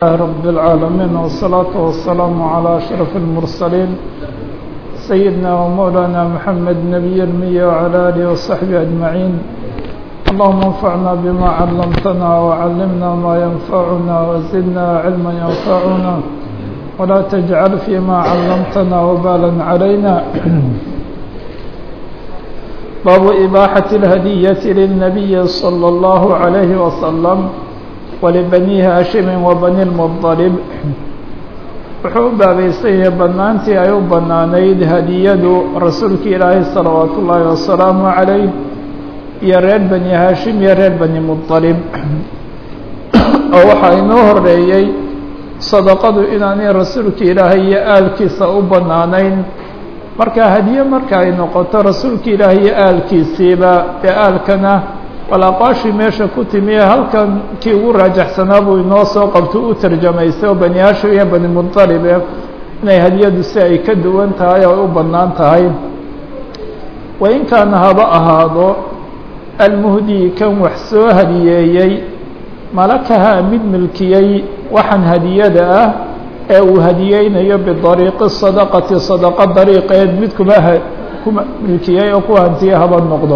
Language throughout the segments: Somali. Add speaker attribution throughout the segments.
Speaker 1: رب العالمين والصلاة والسلام على أشرف المرسلين سيدنا ومولانا محمد نبي المية وعلى آله وصحبه أجمعين اللهم انفعنا بما علمتنا وعلمنا ما ينفعنا وزدنا علما ينفعنا ولا تجعل فيما علمتنا وبالا علينا باب إباحة الهدية للنبي صلى الله عليه وسلم ولبني هاشم وبني المطلب wuxuu u baabaysan yahay bannaantii ay u bannaanayd hadiyadu rasuulka ilaahay salawaatu ullaahi wasalaamu calayh iyo reer bani haashim iyo reer bani muطalib oo waxaa inoo horeeyey sadaqadu inaanay rasuulka ilaahay iyo aalkiisa u bannaanayn marka hadiye marka ay noqoto rasuulka ilaahay iyo aalkiisiiba ee aalkana wal aqwaashii meesha ku timi ee halkan kii ugu raajaxsanaa buu inoo soo qabto u tarjamaysay oo bani hashim iyo bani muطalibe inay hadiyadu si ay ka duwan tahay oo ay u bannaan tahay wain kaana haba ahaado almuhdii kan wax soo hadiyeeyey malakahaa mid milkiyey waxaan hadiyada ah ee uu hadiyeynayo bidariiqi sadaqati sadaqa dariiqeed mid kuma ku milkiyey oo ku hantiye haba noqdo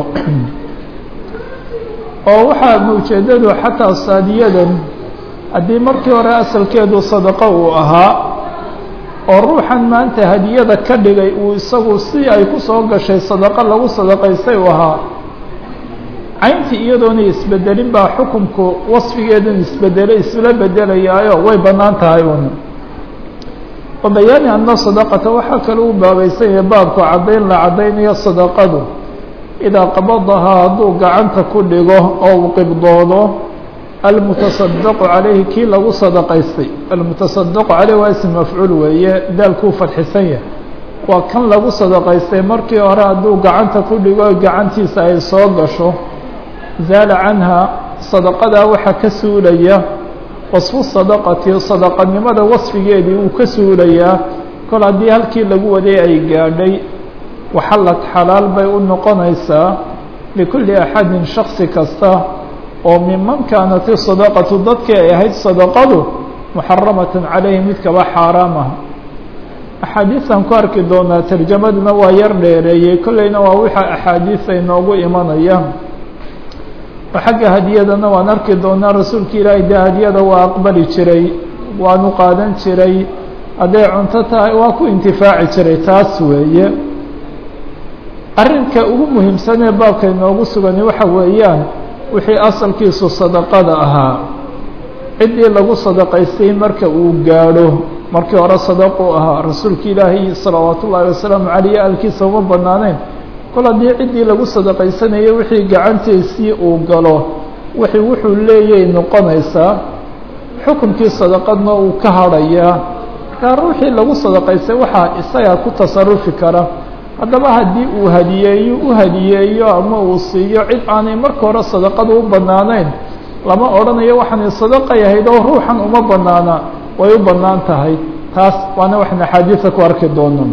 Speaker 1: oo waxaa ujeedadu xataa saadiyadan haddii markii hore asalkeedu sadaqo uu ahaa oo ruuxan maanta hadiyada ka dhigay uu isagu si ay ku soo gashay sadaqo lagu sadaqaystay uu ahaa cayntii iyadoona isbedelin baa xukunku wasfigeedan isbedelay isla bedelayaayo way bannaan tahay un wa bayaani ana sadaqata waxaa kale u baabaysan yahay baabku caddayn la caddaynayo sadaqadu idaa qabadahaa hadduu gacanta ku dhigo oo uu qibdoodo almutasadaqu calayhi kii lagu sadaqaystay almutasadaqu caleyh waa ism mafcuul weeye daalkuu fadxisan yahay waa kan lagu sadaqaystay markii hore hadduu gacanta ku dhigo gacantiisa ay soo gasho zaala canha sadaqadaa waxaa ka suulaya wasfu sadaqati sadaqanimada wasfigeedii uu ka suulayaa kol haddii halkii lagu waday ay gaadhay waxallad xalaal bay u noqonaysaa likulli axadin shaksi kasta oo miman kaanat isadaqatu dadkii ay ahayd sadaqadu muxaramatan calayhi mid kaba xaaraam ah axaadiisaan ku arki doonaa tarjamaduna waa yar dheereeyey kolleyna waa wixii axaadiisa inoogu imanaya oo xagga hadiyadana waan arki doonaa rasuulka ilaahay dee hadiyada waa aqbali jiray waanu qaadan jiray hadday cunto tahay waa ku intifaaci jiray taas weeye arrinka ugu muhiimsan ee baabka inoogu sugani waxa weeyaan wixii asalkiisu sadaqada ahaa ciddii lagu sadaqaystay marka uu gaadho markii hore sadaqu ahaa rasuulka ilaahay salawaatu ullaahi wasalaamu caleyh aalkiisa uma bannaaneyn kol haddii ciddii lagu sadaqaysanayay wixii gacantiisii uu galo wixii wuxuu leeyay noqonaysaa xukunkii sadaqadna uu ka hadhayaa markaa ruuxii lagu sadaqaystay waxaa isagaa ku tasarufi kara haddaba haddii uu hadiyeeyo u hadiyeeyo ama uu siiyo cid aanay marka hore sadaqada u bannaanayn lama odhanayo waxaanay sadaqay ahayd oo ruuxan uma bannaana way u bannaan tahay taas waana waxaan axaadiisa ku arki doono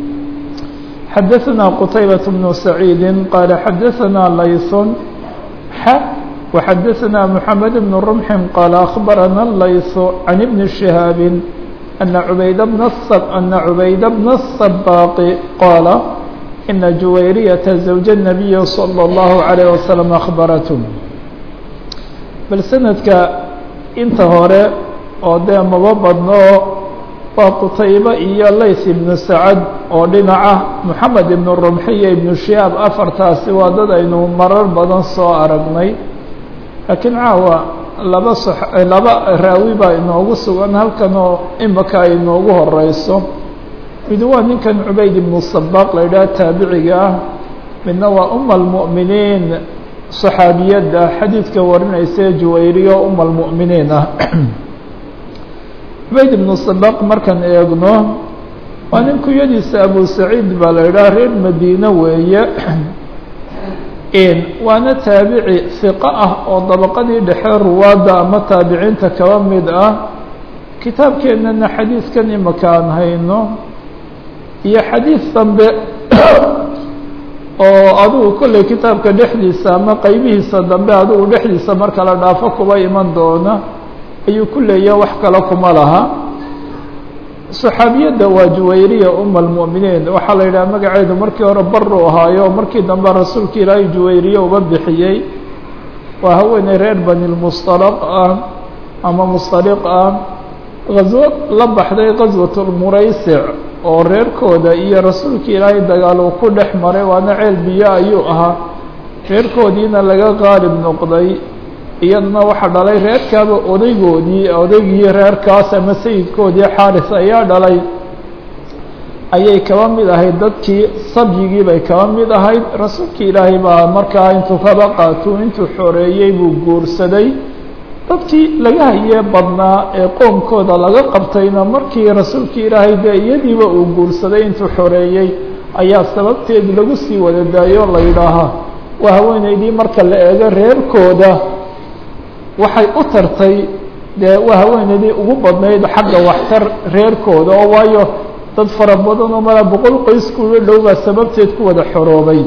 Speaker 1: xadaثna qtaybaة بن سacيidi qaala xadaثna layثun x وxadaثna mحamed بن رمح qaala أخbarana layث عan بن شhihاab أna cubayd bna أna cubayda bna الصباq qaala ina juwayriyaةa زawج النabiyi slى الlaه عalيه وasلم أخbaratm bal sanadka inta hore oo dee maba badno waa qutaybe iyo layth ibnu sacad oo dhinaca moxamed ibnu rumxi iyo ibnu shihaab afartaasi waa dad aynu marar badan soo aragnay laakiin caawa laba so laba raawi baa inoogu sugan halkan oo imika ay inoogu horeyso mid waa ninkan cubayd ibnu sabaaq la yidhaha taabiciga ah midna waa uma almu'miniin saxaabiyadda xadiidka warinaysa juwayriyo uma almu'miniin ah cubayd ibnu sabaq markaan eegno waa nin kunyadiisa abu saciid baa la yidhaha reer madiine weeye waana taabici hiqo ah oo dabaqadii dhexe ruwaadda ama taabiciinta kaba mid ah kitaabkeennana xadiidkan imaka aan hayno iyo xadiid dambe oo adugu kolley kitaabka dhexdiisa ama qeybihiisa dambe adugu dhexdiisa marka la dhaafo kuba iman doona ayuu ku leeyahay wax kale kuma laha saxaabiyadda waa juwayriya uma almu'miniin waxaa la yidhaha magaceedu markii hore baru ahaayo markii dambe rasuulka ilaahay juwayriye uba bixiyey waa haweeney reer bani lmustalaq ah ama mustaliq ah gaswo la baxday gaswat lmuraysic oo reerkooda iyo rasuulka ilaahay dagaal uu ku dhex maray waana ceel biyo ayuu ahaa reerkoodiina laga qaalib noqday iyaduna waxaa dhalay reerkaaba odaygoodii odaygii reerkaas ama sayidkoodii xaaris ayaa dhalay ayay kaba mid ahayd dadkii sabyigii bay kaba mid ahayd rasuulka ilaahay baa markaa intuu kaba qaato intuu xoreeyey buu guursaday dadkii laga hayee badnaa ee qoomkooda laga qabtayna markii rasuulka ilaahay dee iyadiiba uu guursaday intuu xoreeyey ayaa sababteed lagu sii wada daayo la yidhaahaa waa haweeneydii marka la eego reerkooda waxay u tartay dee waa haweeneydii ugu badnayd xagga waxtar reerkooda oo waayo dad fara badan oo malaa boqol qoys kuga dhow baa sababteed ku wada xoroobay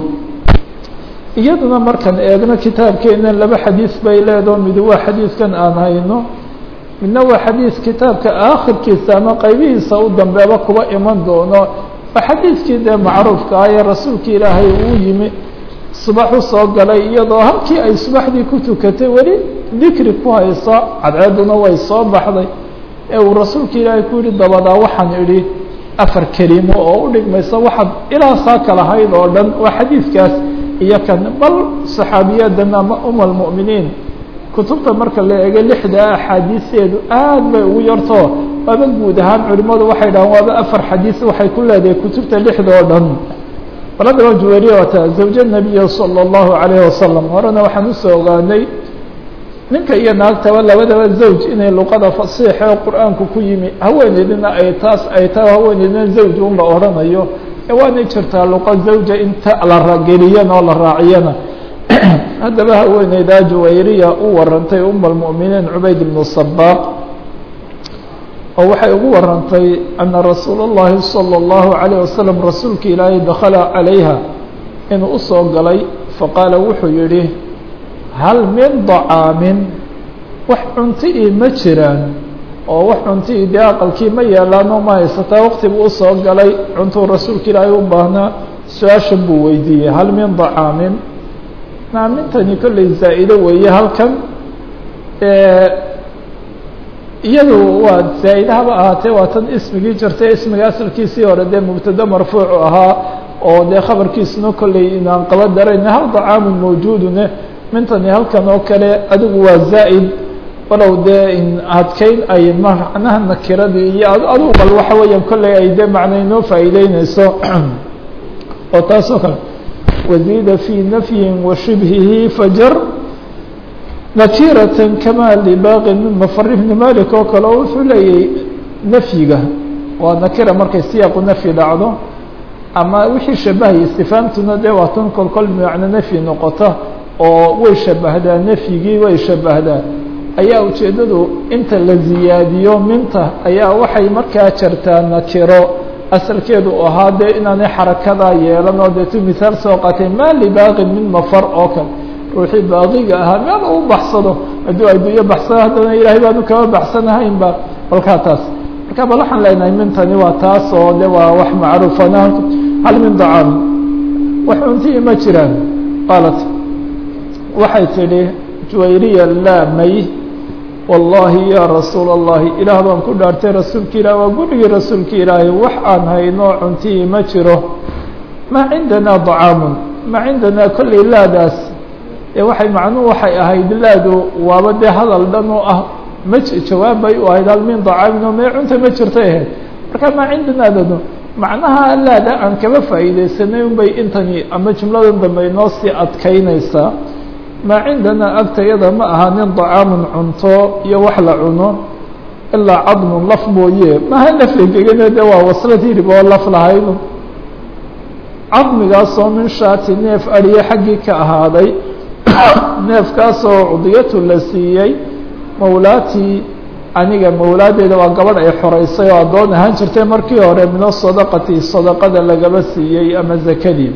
Speaker 1: iyaduna markaan eegno kitaabkeena laba xadiis bay leedaho mid waa xadiiskan aan hayno midna waa xadiis kitaabka aakhirkiisa ama qaybihiisa u dambeeba kuba iman doono waa xadiiskii dee macruufka ah ee rasuulka ilaahay uu yimi subax u soo galay iyadoo halkii ay subaxdii ku tukatay weli dikri ku hayso cadceeduna way soo baxday ee uu rasuulka ilaahay ku yihi dabadaa waxaan idhi afar kelimo oo u dhigmaysa waxaad ilaa saa kalahayd oo dhan waa xadiidkaas iyo kan bal saxaabiyadan ama uma almu'miniin kutubta marka la eego lixda axaadiiseedu aad bay ugu yarto waaba guud ahaan culimadu waxay dhahaan waaba afar xadiis waxay ku leedahay kutubta lixda oo dhan baladaba juwariya waata zawja nabiya salى اllahu alayhi wasalam horena waxaan usoo ogaanay ninka iyo naagtaba labadaba zawj inay luqada fasiixa oo qur-aanku ku yimi haweeneydina ay taas ay tahay haweeneydina zawj un la odhanayo ee waanay jirtaa luqa zawja inta la rageliyana oo la raaciyana haddaba haweeneydaa juwayriya u warantay uma almu'miniin cubayd bnu sabaaq oo waxay ugu warantay ana rasuula اllahi salى اllahu عalيه wasalam rasuulka ilaahay dakala calayha inuu usoo galay faqaala wuxuu yihi hal min dacaamin wax cunto ii ma jiraan oo wax cunto ii dee aqalkii ma yeelaano ma haysataa waqti buu usoo galay cuntuu rasuulka ilaahay u baahnaa su-aashan buu weydiiyey hal min dacaamin naamintani kolley zaa-ido weeye halkan iyadu waa zaa-ida haba ahaatee waa tan ismigii jirtay ismiga asalkiisii hore dee mubtado marfuucu ahaa oo dee khabarkiisuna kolley inaan qaba darayna hal dacaamun mawjuudune mintani halkan oo kale adigu waa zaa'id walow dee in adkeyn ay macnaha nakiradii iyo adigu bal waxa weeyaan kolley ay dee macna inoo faa'iideyneyso oo taas oo kale waziida fii nafyin wa shibhihi fajar nakiratan kama libaaqin min mafari bni malik oo kale oo wuxuu leeyahay nafyiga waa nakira markay siyaaqu nafyi dhacdo ama wixii shabahaya istifaamtuna dee waa tan kol kol macno nafyi noqota oo way shabahdaa nafyigii way shabahdaa ayaa ujeeddadu inta la ziyaadiyo minta ayaa waxay markaa jartaa nakiro asalkeedu ahaa dee inaanay xarakadaa yeelan oo deetu mihaal soo qaatay maa libaaqin min mafar oo kale ruuxii baaqiga ahaa meel uu baxsado hadduu adduunyo baxsado haddana ilaahay baanu kama baxsanahaynba kolkaa taas marka bal waxaan leenahay mintani waa taas oo de waa wax macruufana hal min dacaam wax cuntii ma jiraan qaalat waxay tidhi juwayriya laa may wallaahi ya rasuula اllahi ilaah baan ku dhaartay rasuulka ilaah waa gurigii rasuulka ilaahay wax aan hayno cuntii ma jiro maa cindanaa dacaamun maa cindanaa kolley laadaas ee waxay macnuhu waxay ahayd laadu waaba dee hadal dhan oo ah ma jawaab bay u ahayd hal min dacaamin oo mee cunta ma jirtay ahayd marka maa cindanaadanu macnaha laada aan kaba faa'iidaysanay un bay intani ama jumladan dambe inoo sii adkaynaysaa maa cindanaa agtayada ma ahaanin dacaamun cunto iyo wax la cuno ilaa cadmun laf mooye maha laflegegane de waa waslad hirib oo laf lahayd cadmigaasoo min shaati neef adhiye xaggii ka ahaaday neefkaasoo cudiyatu la siiyey mawlaatii aniga mawlaadeeda waa gabadh ay xoreysay oo addoon ahaan jirtay markii hore mino sadaqati sadaqada lagaba siiyey ama zakadii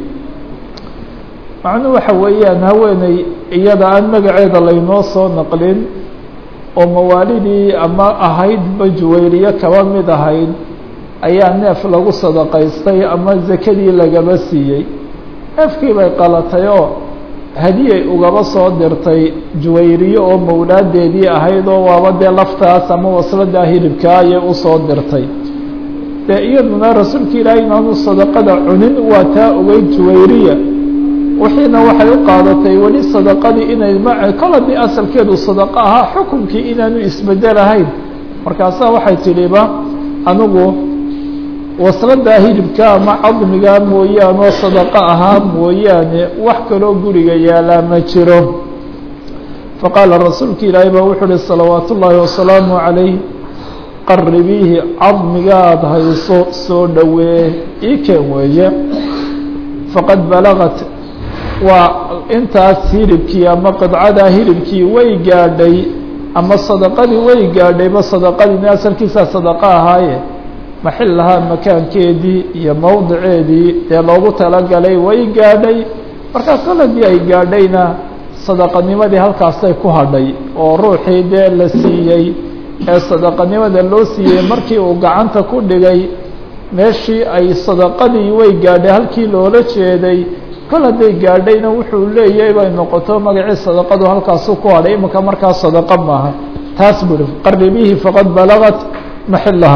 Speaker 1: macnuhu waxa weeyaan haweeney iyada aan magaceeda laynoo soo naqlin oo mawaalidii ama ahaydba juwayriye kaba mid ahayd ayaa neef lagu sadaqaystay ama zakadii lagaba siiyey neefkii bay qalatay oo hadiyay ugaba soo dirtay juwayriye oo mawlaadeedii ahayd oo waaba dee laftaas ama wasladaa hilibkaa ayay usoo dirtay dee iyaduna rasuulka ilaahay inaanu sadaqada cunin waa taa ogeyd juwayriya wixiina waxay u qaadatay weli sadaqadii inay ma kol haddii asalkeedu sadaqo ahaa xukunkii inaanu isbedelahayn markaasaa waxay tidhiba anigu wasladaa hilibka ama cadmigaa mooyaane oo sadaqo ahaa mooyaane wax kaloo guriga yaalaa ma jiro faqaala rasuulka ilaahay baa wuxuu uhi salawaat ullaahi wasalaamu calayh qaribiihi cadmigaad hayso soo dhowee ii keen weeye faqad balagat waa intaas hilibkii ama qidcadaa hilibkii way gaadhay ama sadaqadii way gaadhayba sadaqadiina asalkiisaa sadaqo ahaaye maxilahaa makaankeedii iyo mowdiceedii dee loogu talagalay way gaadhay markaa kol haddii ay gaadhayna sadaqanimadii halkaasay ku hadhay oo ruuxii dee la siiyey ee sadaqanimada loo siiyey markii uu gacanta ku dhigay meeshii ay sadaqadii way gaadhay halkii loola jeeday kol hadday gaadhayna wuxuu leeyahay bay noqoto magacii sadaqadu halkaasu ku hadhay iminka markaa sadaqo maaha taas buri qaribihi faqad balagat maxilaha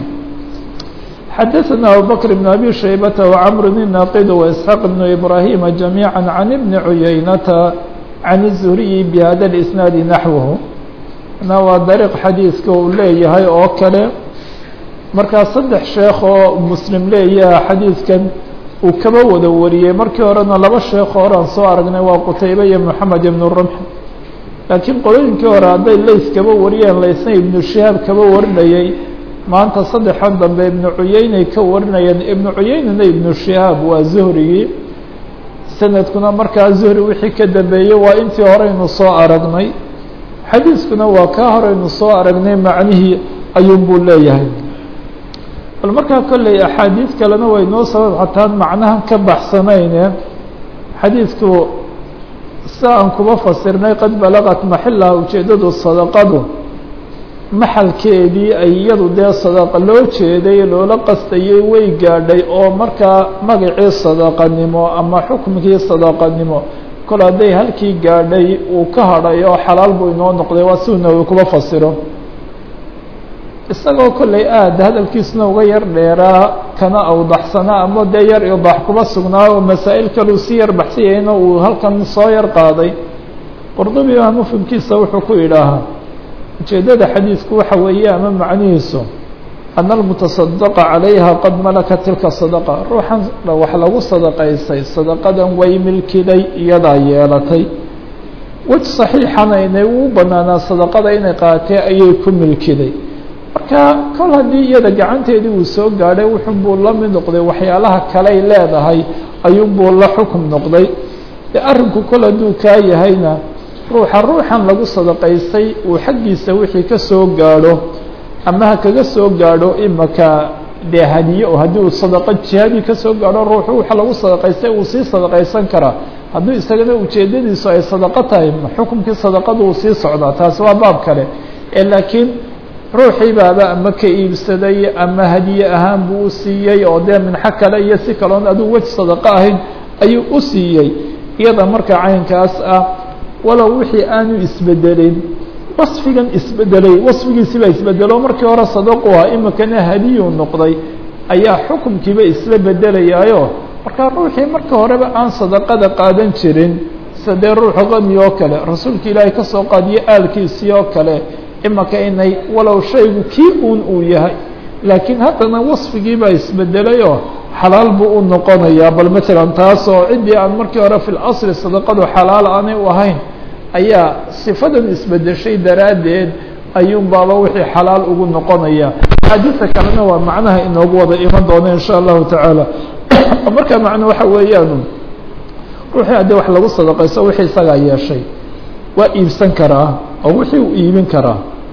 Speaker 1: xadaثna abubakr bn abi shaybata wcmr الnaqid وإسxaaq bn ibrahima جamيعا can bni cuyaynata can الزhriyi bhada اisnaadi naxwhu na waa dariiq xadiiska uu leeyahay oo kale markaa saddex sheekh oo muslim leeyaha xadiidkan uu kaba wada wariyey markii horena laba sheekh horean soo aragnay waa qutaybe iyo moxamed ibn rumx laakiin qolooyinkii hore hadday lays kaba wariyeen laysna ibnu shihaab kaba warinayey maanta saddexan dambe ibnu cuyeynay ka warinayeen ibnu cuyeynana ibnu shihaab waa zuhrigii sanadkuna markaa zuhri wixii ka dambeeyey waa intii horeynu soo aragnay xadiiskuna waa kaa horeynu soo aragnay macnihii ayuun buu leeyahay bal markaa kolley axaadiis kalena way noo sabab xataan macnahan ka baxsanayne xadiidku sida aan kuba fasirnay qad balagat maxilaha ujeeddadu sadaqadu maxalkeedii ay iyadu dee sadaqa loo jeeday loola qastayay way gaadhay oo markaa magacii sadaqanimo ama xukmkii sadaqanimo kol hadday halkii gaadhay uu ka hadhay oo xalaal buu inoo noqday waa si nawi kuba fasiro isagoo kolley aada hadalkiisuna uga yar dheeraa kana awdaxsanaa ama dee yar idax kuba sugnaa oo masaa'il kaleu si yar baxsiyayna uu halkan soo yar qaaday qurdubi baa mufhimkiisa wuxuu ku idhaahaa ujeeddada xadiidku waxa weeye ama macnihiisu ana almutasadaqa calayha qad malaka tilka sadaqa ruuxan wax lagu sadaqaysay sadaqadan way milkiday iyadaa yeelatay wej saxiixana inay uu banaanaa sadaqada inay qaatee ayay ku milkiday marka kol haddii iyada gacanteedii uu soo gaadhay wuxunbuu la mid noqday waxyaalaha kaley leedahay ayuunbuu la xukum noqday de arrinku kol hadduu kaa yahayna ruuxa ruuxan lagu sadaqaystay uu xaggiisa wixii ka soo gaadho ama ha kaga soo gaadho imaka dee hadiye oo haddii uu sadaqo jihadii kasoo gaadho ruuxu waxa lagu sadaqaystay uu sii sadaqaysan karaa hadduu isagana ujeedadiisu ay sadaqo tahay xukumkii sadaqadu uu sii socdaa taasi waa baab kale ee laakiin ruuxii baaba ama ka iibsaday ama hadiye ahaan buu u siiyey oo dee minxo kale iyo si kaloon aduu wej sadaqo ahayn ayuu u siiyey iyada marka caynkaas ah walow wixii aanu isbedelin wasfigan isbedelay wasfigiisi baa isbedelo markii hore sadaqu ah imikana hadiyuu noqday ayaa xukumkiiba isla bedelayaayo markaa ruuxii marka horeba aan sadaqada qaadan jirin sida dee ruuxu qami oo kale rasuulka ilaahay kasoo qaadiyo aalkiisii oo kale imaka inay walow shaygu kii uun uu yahay laakiin haddana wasfigii baa isbedelayoo xalaal buu u noqonayaa bal matalan taasoo ciddii aan markii hore fi lasli sadaqadu xalaal aanay u ahayn ayaa sifadan isbedeshay daraaddeed ayuun baaba wixii xalaal ugu noqonaya xaadiisa kalena waa macnaha inoogu wada iman doona in sha allahu tacaala markaa macno waxa weeyaan ruuxii haddii wax lagu sadaqayso wixii isagaa yeeshay waa iibsan karaa oo wixii uu iibin karaa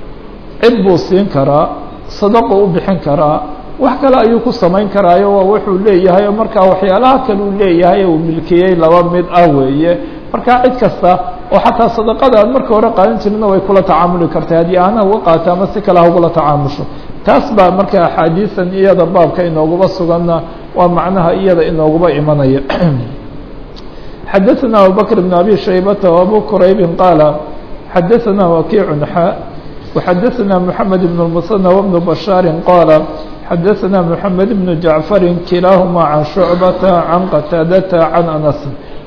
Speaker 1: cid buu siin karaa sadaqu u bixin karaa wax kale ayuu ku samayn karaayo waa wuxuu leeyahay oo markaa waxyaalaha kale uu leeyahay uu milkiyey laba mid ah weeye markaa cid kasta oo xataa sadaqada aad marka hore qaadan jirina way kula tacaamuli kartay haddii aana uga qaata ama si kale ha ugula tacaamusho taas baa marka axaadiisan iyada baabka inooguba suganna waa macnaha iyada inooguba imanaya xadaثna abubakr بn abi shaybata وabu quraybi qaala xadaثna wakiic xa وxadaثna mحamed بn الmuثنى وبن bashaari qaala xadaثna mحamed بn jaعfari kilaahuma can shucbata can qataadata can anas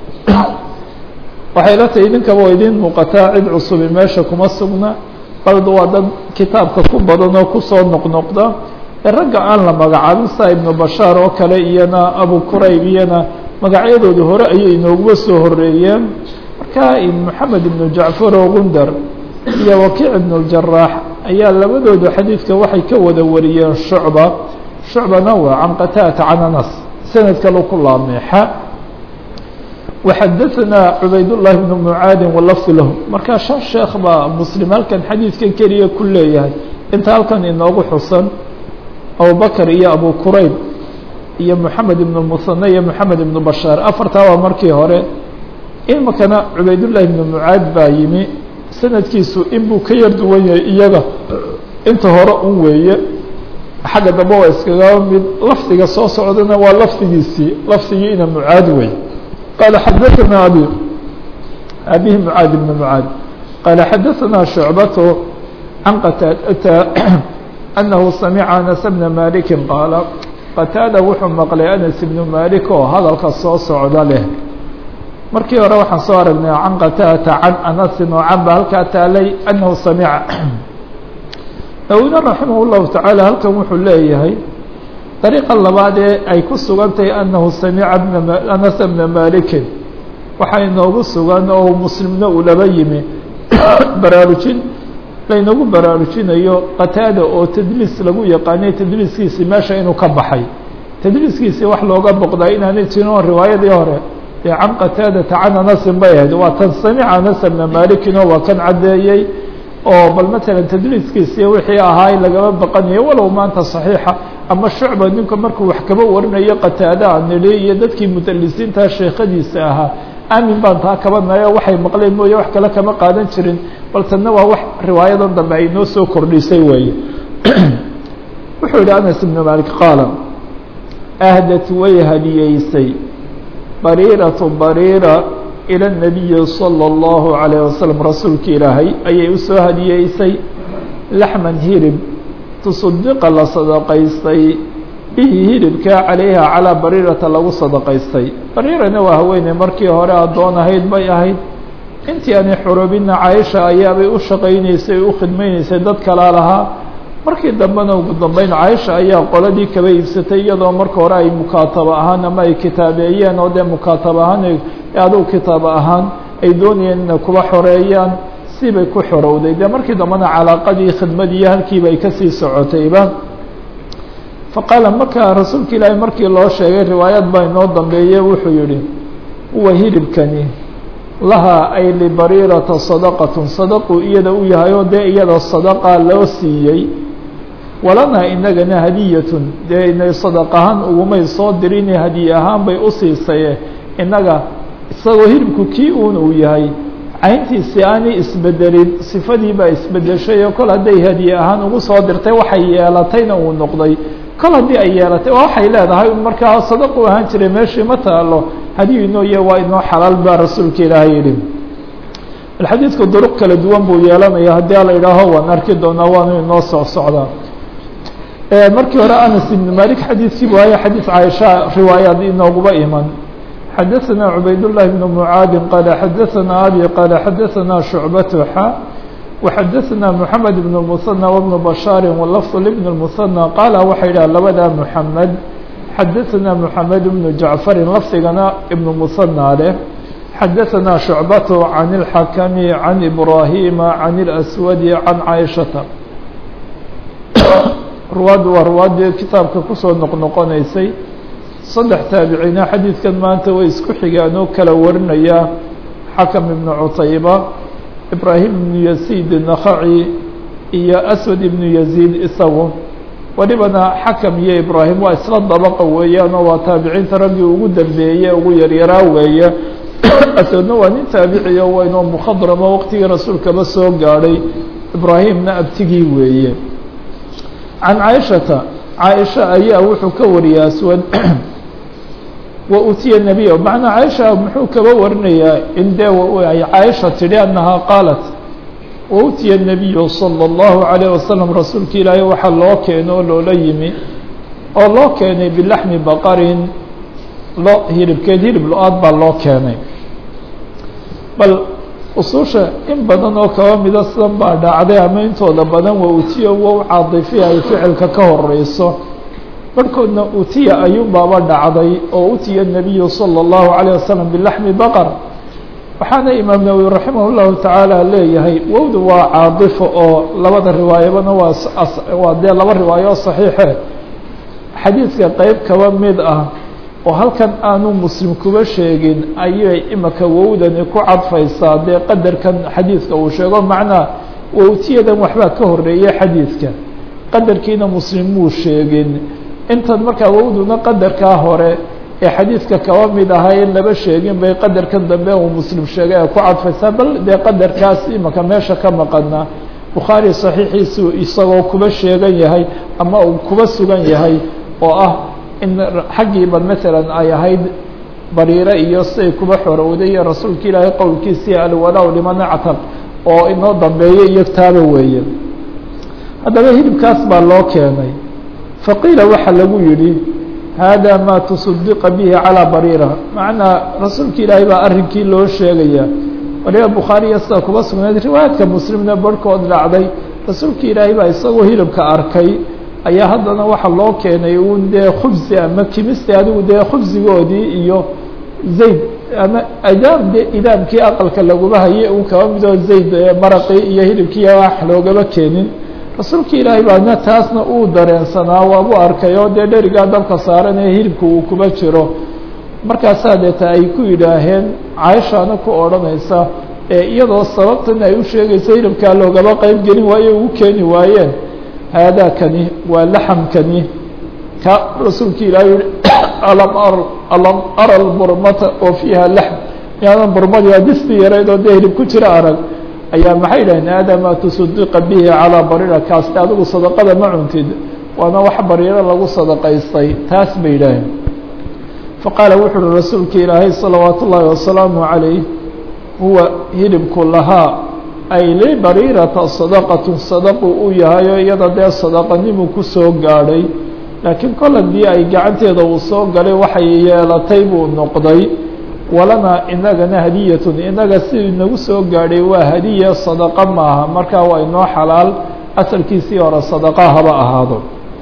Speaker 1: waxay la tahay idinkaba oo idiin muuqataa cid cusubi meesha kuma sugna baldu waa dad kitaabka ku badan oo kusoo noqnoqda ee ragga aan la magacaabin saa ibnu bashaar oo kale iyana abu qurayb iyana magacyadooda hore ayay inooguba soo horeeyeen marka moxamed ibnu jacfar oo gundar iyo wakiic ibnu اljaraax ayaa labadooda xadiidka waxay ka wada wariyeen shucba shucbana waa can qataata can anas sanad kale ku laameexa وxadaثna cubayd الlahi بn mعaadi wlafd lahu markaa shan sheekh baa mslim halkan xadiidkan keliya ku leeyahay inta halkan inoogu xusan abubakr iyo abu qurayb iyo mحamed ibn muثane iyo mحamed ibn bashaar afartaa waa markii hore imikana cubaydالlahi بn mعaad baa yimi sanadkiisu inbuu ka yar duwan yahay iyaga inta hore un weeye xagga dambe waa iskaga mid lafdiga soo socdana waa lafdigiisii lafdigiina mعaad wey قال xdثna abي abيه mعاad بن mعاad qال xdثna شhuعبة عن qتاadة أنه سمع أنس بن مالك qاaل qتاadة wuxuu mqlay أنس بن مالك oo hadalka soo socda leh markii hore waxaan soo aragnay can qتاdة can أنس oo can ba halkaa taalay أنه سمع nawina رaحimه الlahu taعالى halkan wuxuu leeyahay dariiqa labaad ee ay ku sugan tahay annahu samica anas bna malikin waxaa inoogu sugan oo muslimna uu laba yimi baraarujin laynoogu baraarujinayo qataada oo tadliis lagu yaqaanay tadliiskiisii meesha inuu ka baxay tadliiskiisii wax looga boqdaa inaanay jirin oo riwaayadii hore dee can qataadata can anasin bay ahayd waa tan samica anas bna malikin oo waa kan caddeeyey oo bal matalan tadliiskiisii wixii ahaa lagama baqanayo walow maanta saxiixa ama shucba ninku markuu wax kaba warinayo qataada aan nidhi iyo dadkii mudalisiinta sheekadiisa ahaa aamin baan taa kaba nayo waxay maqleen mooye wax kale kama qaadan jirin bal tanna waa wax riwaayadan dambe ay noo soo kordhisay weeye wuxuu yihi anas ibnu malik qaala ahdat way hadiyeysay bariiratu bariira ilى الnabiyi salى اllahu عalيه wasalam rasuulka ilaahay ayay usoo hadiyeysay laxman hirib tuصadiqa la sadaqaystay bihi hiribkaa calayha calىa bariirata lagu sadaqaystay bariirana waa haweeney markii hore addoon ahayd bay ahayd intii aanay xorobina caaisha ayaabay u shaqaynaysay u khidmaynaysay dad kalaa lahaa markii dambena ugu dambeyn caaisha ayaa qoladii kaba iibsatay iyadoo marka hore ay mukaataba ahaan ama ay kitaabeeyeen oo dee mukaataba ahaan adugu kitaaba ahaan ay doonayeen inay kuba xoreeyaan sibay ku xorowday dee markii dambena calaaqadii khidmadiiyo halkiiba ay kasii socotayba faqaala markaa rasuulka ilaahay markii loo sheegay riwaayad baa inoo dambeeye wuxuu yihi huwa hilibkani lahaa ay libariirata sadaqatun sadaquu iyada u yahay oo dee iyada sadaqa loo siiyey walanaa inagana hadiyatun dee inay sadaq ahaan ugumay soo dirin hadiye ahaan bay u siisaye innaga isagoo hilibku kii uun uu yahay cayntiisi aanay isbedelin sifadii baa isbedeshay oo kol hadday hadiye ahaan ugu soo dirtay waxay yeelatayna uu noqday kol haddii ay yeelatay waa waxay leedahay markaa sadaqu ahaan jiray meeshii ma taalo hadiyu inooye waa inoo xalaal baa rasuulka ilaahay yidhi xadiidku duruq kala duwan buu yeelanaya haddii ala idhaaho waan arki doonaa waanu inoo soo socdaa markii hore anas ibn malik xadiidkii bu haya xadiis caaisha riwaayaad inooguba iman xadaثna cubayd الlahi بn mعaadi qaala xadaثna abi qaala xadaثna shucbat xa وxadaثna mحamed بn الmuثنى وبn bashaari wlafظ لبn الmuثنى qaala waxay dhaha labada mحamed xadaثna mحamed بn jacfari lafdigana ibn muثنى leh xadaثna shucbat can الxakmi can ibrahima can الأswadi can caaishata ruwaaddu waa ruwaaddii kitaabka kusoo noqnoqonaysay saddex taabiciina xadiidkan maanta way isku xigaan oo kala warinaya xakam ibnu cutayba ibraahim ibnu yaziid nakhaci iyo aswad ibnu yaziid isagu welibana xakam iyo ibraahim waa isla dabaqa weeyaan oo waa taabiciinta raggii ugu dambeeye ugu yaryaraa weeye asadna waa nin taabiciyo weynoo mukhadramo waqtigii rasuulkaba soo gaadhay ibraahimna abtigii weeye can caaishata caaisha ayaa wuxuu ka wariyay aswad wa utiya nebiya macnaa caaisha muxuu kaba warinayaa in dee ay caaisha tidhi annahaa qaalat wa utiya nebiyu sala allahu calayh wasalam rasuulka ilaahay waxaa loo keeno oo loola yimi oo loo keenay bilaxmi baqarin lo hilibkeed hilib lo-aad baa loo keenay bal usuusha in badan oo kaba mida sidan baa dhacday ama intooda badan waa utiya wow caadifiya ay ficilka ka horeyso barhkoodna utiya ayuunbaaba dhacday oo utiya nebiyu sala allahu calayh wasalam bilaxmi baqar waxaana imaam nawowi raximah llahu tacaala leeyahay wowda waa caadifo oo labada riwaayabana waa waa dee laba riwaayo oo saxiixe xadiidka qeyb kaba mid ah oo halkan aanu muslim kuba sheegin ayay imaka wowdani ku cadfaysaa dee qadarkan xadiidka uu sheego macnaa wowtiyadan waxbaa ka horeeyay xadiidka qadarkiina muslim muu sheegin intan markaa wowduna qadarkaa hore ee xadiidka kaba mid ahaa in laba sheegin bay qadarkan dambe uu muslim sheegay ee ku cadfaysaa bal dee qadarkaas imaka meesha ka maqana bukhaari saxiixiisu isagoo kuba sheegan yahay ama uu kuba sugan yahay oo ah in xaggiiba maalan ay ahayd bariire iyo siday kuba xorowday iyo rasuulka ilaahay qowlkiisii alwalaa liman actab oo inoo dambeeyo iyo taaba weeye haddaba hilibkaas baa loo keenay faqiila waxaa lagu yidhi hada ma tuصadiqa bihi calىa bariira macnaa rasuulka ilaahay baa arrinkii loo sheegaya waliba bukhaariya sida kuba sugnayd riwaayaadka muslimna barhkood dhacday rasuulka ilaahay baa isagoo hilibka arkay ayaa haddana waxaa loo keenay un dee khubsi ama kimiste adigu dee khubsigoodii iyo zayd ama idaam de idaamkii aqalka laguma hayay un kaba midoo zayd maraqii iyo hilibkii wax loogama keenin rasuulka ilaahay baana taasna uu dareensanaa waabu arkay oo dee dherigaa dabka saaran ee hilibka uu kuba jiro markaasaa deeta ay ku yidhaaheen caaishaana ku odhanaysa ee iyadoo sababtan ay u sheegaysa hilibkaa loogama qeyb gelin waayo ugu keeni waayeen haadakani waa laxamkani ka rasuulka ilaahay yihi alam ar alam ara lburmata oo fiiha laxm yaadan burmadii waa disti yarayd oo dee hilib ku jira arag ayaa maxay dhaheen hada ma tusadiqa bihi calىa bariira kaasti adigu sadaqada ma cuntid waana wax bariiro lagu sadaqaystay taas bay yidhaaheen faqaala wuxu uhi rasuulka ilaahay salawaat ullaahi wasalaamu calayh huwa hilibku lahaa ay libariirata sadaqatu sadaqu uu yahay oo iyada dee sadaqanimu kusoo gaadhay laakiin kol haddii ay gacanteeda uu soo galay waxay yeelatay buu noqday walana inagana hadiyatun inaga si inagu soo gaadhay waa hadiya sadaqa maaha markaa waa inoo xalaal asalkiisii hore sadaqa haba ahaado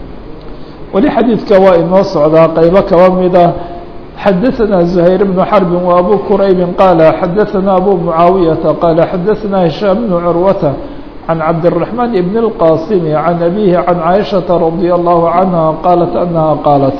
Speaker 1: weli xadiidka waa inoo socdaa qeybo kaba mida xadaثna زhayr بن xرب وأbو qرayb qال xadaثna أbو معaaوiيaةa qال xadaثna هiشhام بن عروة عن cabدالرحمن بن الqاsم عن أbيه عن عائشhaة رضي الله عنها qالت أنها qاaلت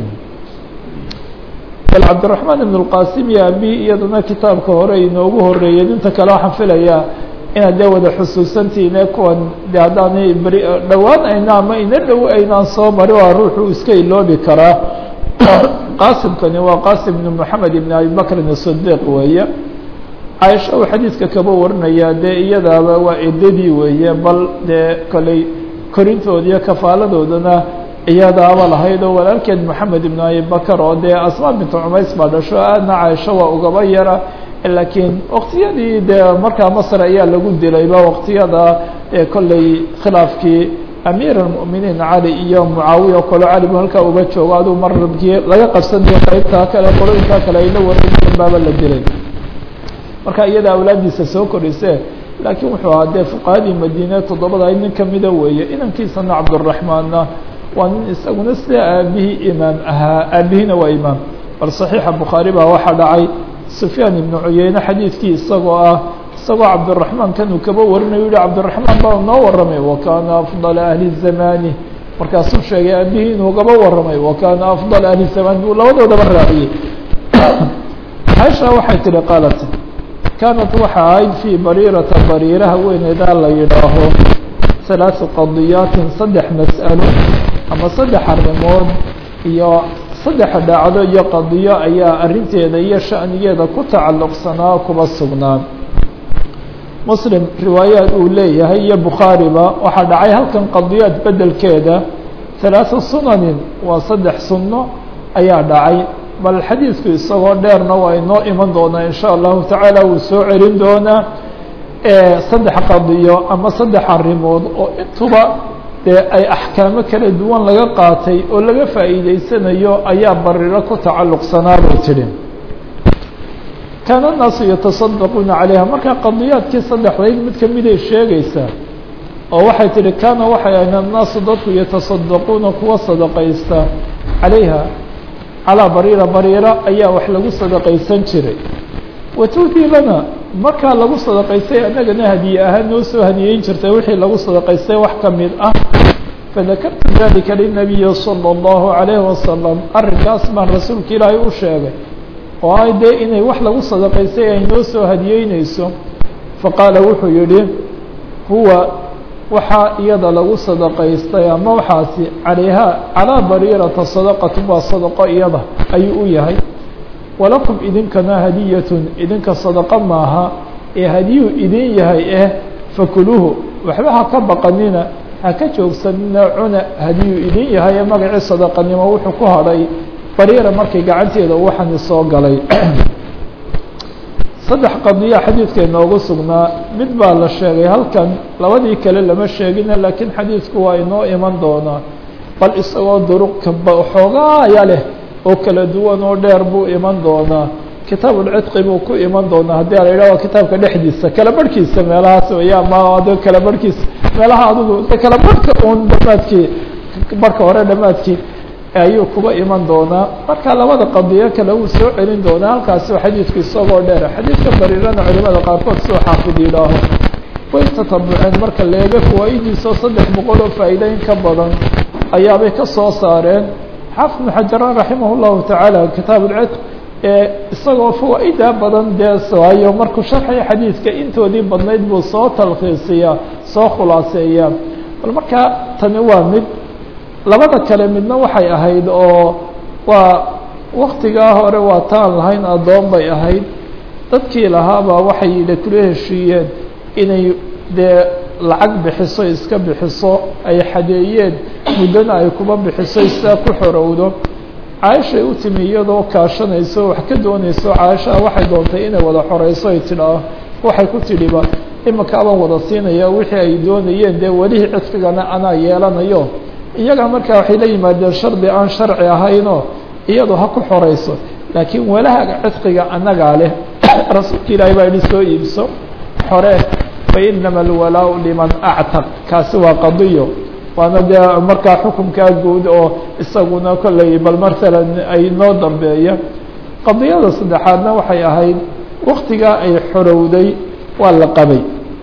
Speaker 1: bal cabdiraxmaan ibn اlqasim iyo abi iyaduna kitaabka hore inoogu horeeyeen inta kale waxaan filayaa inaad dee wada xusuusantiine kuwan de haddaanay beri dhowaan ayna ama ina dhow aynaan soo mari waa ruuxuu iska iloobi karaa qaasimkani waa qaasim ibn moxamed ibn abi bakrin الصdiq weeye caaisha uu xadiidka kaba warinaya dee iyadaaba waa edadii weeye bal dee koley korintood iyo kafaaladoodana iyadaaba lahayd oo walaalkeed moxamed ibn abi bakar oo dee asmaa bintu cumays baa dhasho aadna caaisho waa ugaba yara laakiin waqtiyadii dee markaa masr ayaa lagu dilayba waqtiyada ee kolley khilaafkii amiir اlmؤminiin cali iyo mucaawiya oo kale cali bu halkaa uga joogo aduu marabkii laga qabsanayo qaybtaa kale qolooyinkaa kale ayla wareegeen baaba la dilay marka iyada awlaadiisa soo korise laakiin wuxuu ahaa dee fuqahadii madiine toddobada nin kamida weeye inankiisana cabdالraحmaanna waa nin isaguna sida aabihii imaam ahaa aabihiina waa imaam bal صaxiixa bukhaari baa waxaa dhacay sufyaan ibnu cuyeyne xadiidkii isagoo ah isagoo cabdiraحmaan kanuu kaba warinayo yihi cabdiraحmaan baa noo waramay wakana afضل ahli zamani markaasuu sheegay aabihii inuu gaba waramay wakana afضل ahli zamani buu labadoodaba raaciyey caaisha waxay tihi qaalat kaanat waxa ahayd fii bariirata bariiraha weyneedaa la yidhaaho halaaثu qadiyaatin saddex mas'alo ama saddex arrimood iyo saddexa dhacdo iyo qadiyo ayaa arrinteeda iyo sha'nigeeda ku tacalluqsanaa kuba sugnaa muslim riwaayaad uu leeyahay iyo bukhaariba waxaa dhacay halkan qadiyaad bedelkeeda halaatha sunanin waa saddex sunno ayaa dhacay bal xadiidku isagoo dheerna waa inoo iman doonaa in sha allahu tacaala wuu soo celin doonaa saddex qadiyo ama saddex arrimood oo intuba dee ay axkaamo kala duwan laga qaatay oo laga faa'iideysanayo ayaa bariro ku tacalluqsanaa bay tidhi kaana الnaasu yataصadaquuna calayha markaa qadiyaadkii saddexdayd mid kamiday sheegaysaa oo waxay tihi kaana waxay ahayn annaasu dadku yataصadaquuna kuwa sadaqaysta calayha calaa bariira bariira ayaa wax lagu sadaqaysan jiray watuhdii lana markaa lagu sadaqaystay annagana hadiye ahaan noo soo hadiyeyn jirtay wixii lagu sadaqaystay wax ka mid ah fadakartu dalika linabiyi salى اllahu عalayhi wasalam arrinkaas baan rasuulka ilaahay u sheegay oo ay dee inay wax lagu sadaqaystay ay noo soo hadiyeyneyso faqaala wuxuu yihi huwa waxaa iyada lagu sadaqaystay ama waxaasi calayha calaa bariirata sadaqatu waa sadaqo iyada ayuu u yahay walakum idinkana hadiyatun idinka sadaqo maaha ee hadiyuu idin yahay eh fakuluuhu waxba ha ka baqanina ha ka joogsanina cuna hadiyuu idin yahay ee magacii sadaqanimo wuxuu ku hadhay bariira markay gacanteeda waxani soo galay saddex qadiya xadiidka inoogu sugnaa mid baa la sheegay halkan labadii kale lama sheegina laakiin xadiidku waa inoo iman doonaa bal isagoo duruqka xoogaaya leh oo kala duwan oo dheer buu iman doonaa kitaab ulcidqi buu ku iman doonaa haddii ala yidhah waa kitaabka dhexdiisa kala barhkiisa meelahaas weya ama de kala barhkiisa meelaha adigu de kala barhka un dhamaadkii barhka hore dhamaadkii ayuu kuba iman doonaa marka labada qadiyo kale wuu soo celin doonaa halkaasi xadiidku isagoo dheer xadiidka bariirana culimada qaarkood soo xaafid yidhaaho way tatabuceen marka leega fawaa-idiisoo saddex boqol oo faa'iida in ka badan ayaabay ka soo saareen xaafid ibnu xajaraan raximah llahu tacaala kitaab ulcitq ee isagoo fawaa-ida badan dee waayo markuu sharxaya xadiidka intoodii badnayd buu soo talkhiisiyaa soo khulaaseeyaa bal marka tani waa mid labada kale midna waxay ahayd oo waa waktigaa hore waa taan lahayn addoon bay ahayd dadkii lahaabaa waxay yidhi kula heshiiyeen inay dee lacag bixiso iska bixiso ay xadeeyeen muddana ay kuba bixiso sidaa ku xorowdo caaishay u timi iyadoo kaashanayso wax ka doonayso caaishaa waxay doontay inay wada xoreyso ay tidhaah waxay ku tidhiba imika abaan wada siinaya wixii ay doonayeen dee welihii cidqigana anaa yeelanayo iyaga markaa waxay la yimaadeen shardi aan sharci ahaynoo iyadu ha ku xoreyso laakiin walahaga cidqiga annagaa leh rasuulka ilaahay baa yihi soo iibso xore fa inama alwalaau liman actaq kaasi waa qadiyo waana dee markaa xukunkaa guud oo isaguna kolley bal matalan ay noo dambeeya qadiyada saddexaadna waxay ahayd waktigaa ay xorowday waa la qabay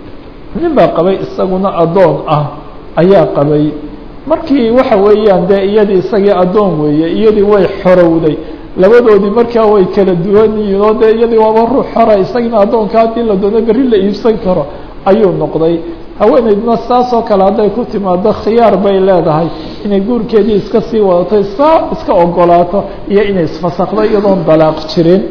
Speaker 1: nin baa qabay isaguna addoon ah ayaa qabay markii waxa weeyaan dee iyadii isagii addoon weeye iyadii way xorowday labadoodii markaa way kala duwan yihiin oo dee iyadii waaba ruux xora isagina addoonka haddii la doono berri la iibsan karo ayuu noqday haweeneydna saas oo kale hadday ku timaado khiyaar bay leedahay inay guurkeedii iska sii wadato saa iska ogolaato iyo inay isfasakdo iyadoon dalaaq jirin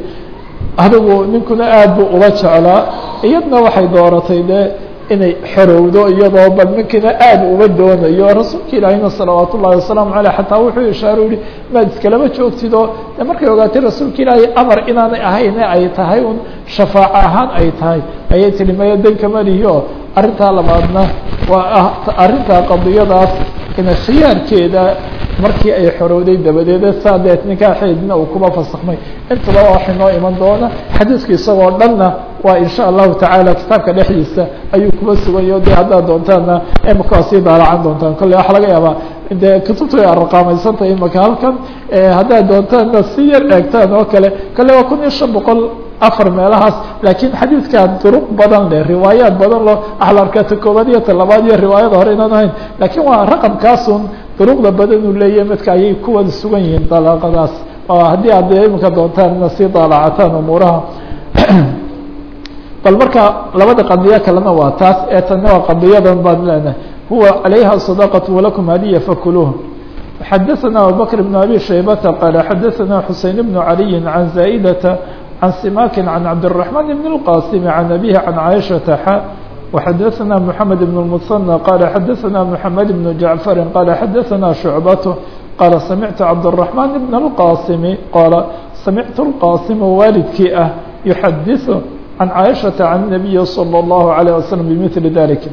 Speaker 1: adigu ninkuna aad buu uga jeclaa iyadna waxay dooratay dee inay xorowdo iyadoo bal ninkiina aad uma doonayo rasuulka ilaahina salawaat ullahi wasalaamu aleyh xataa wuxuu ishaaro yihi maad iskalama joogtid oo de markay ogaatay rasuulka ilaahay amar inaanay ahayne ay tahay un shafaaco ahaan ay tahay ayay tihi maya dankama lihi oo arrintaa labaadna waa arrintaa qadiyadaas ina khiyaarkeeda markii ay xorowday dabadeeda saa deet nikaaxeedina uu kuba fasakmay intaba waxay noo iman doona xadiidka isagoo dhanna waa in sha allahu tacaala kitaabka dhexdiisa ayuu kuba sugayo de haddaad doontaana imika waa sii daalacan doontaan kolley waxa laga yaabaa de kutubtu ay arqaamaysantahay imika halkan haddaad doontaanna si yar eegtaan oo kale kolley waa kun iyo shan boqol afar meelahaas laakiin xadiidkaa duruq badan leh riwaayaad badan loo axlarka ta koobaad iyo ta labaad iyo riwaayada hore inaan ahayn laakiin waa raqamkaasun duruqda badan uu leeyahay midka ayay ku wada sugan yihiin dalaaqadaas haddii aad imika doontaan ina sii daalacataan umuuraha bal marka labada qadiyo kalena waa taas ee tanna waa qadiyadan baan leenahay huwa calayha sadaqatu walakum hadiya fakuluuha xadaثna abubakr بn abi shaybata qaala xadaثna xuseyn bn عaliyi can zaa'data can simakin can cabdالرaحman bn الqasim can abihi can caaishaةa xa وxadaثna mحamed bn الmuثنى qaala xadaثna mحamed bn jaعfari qaala xadaثna شhucbat qaala samictu cabdالرaحman bn الqasimi qaala samictu الqasima waalidkii ah yuxadiثu can caaishaةa can الnabiyi slى الlahu عalيه waslم bmili dalika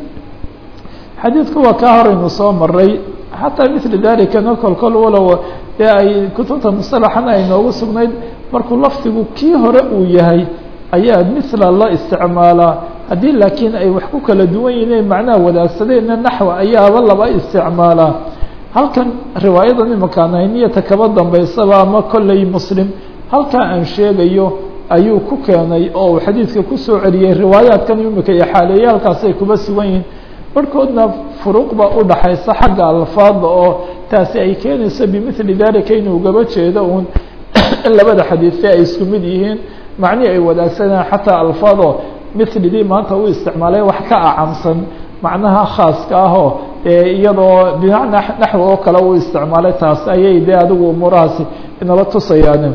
Speaker 1: xadiidku waa kaa horaynu soo maray xataa mili dalikana kol kol walow dee ay kutubta musalaxana ay noogu sugnayd markuu lafdigu kii hore uu yahay ayaa mila la isticmaalaa haddii laakiin ay wax ku kala duwan yihiin macnaha wadaagsadeenna naxwa ayaaba laba isticmaalaa halkan riwaayadan imakaan hayniyata kaba dambaysaba ama kolley muslim halkaa aan sheegayo ayuu ku keenay oo uu xadiidka kusoo celiyey riwaayaadkan imika iyo xaaleeyaalkaas ay kuba sugan yihiin barhkoodna furuuq baa u dhaxaysa xagga alfaada oo taasi ay keenayso bimili dalika inuu gaba jeedo uun in labada xadiidse ay isku mid yihiin macnihii ay wadaagsanaan xataa alfaado milidii maanta u isticmaalay wax ka acamsan macnaha khaaska ahoo iyadoo bimacnaa naxwi oo kale u isticmaalay taas ayay dee adigu umuurahaasi inala tusayaan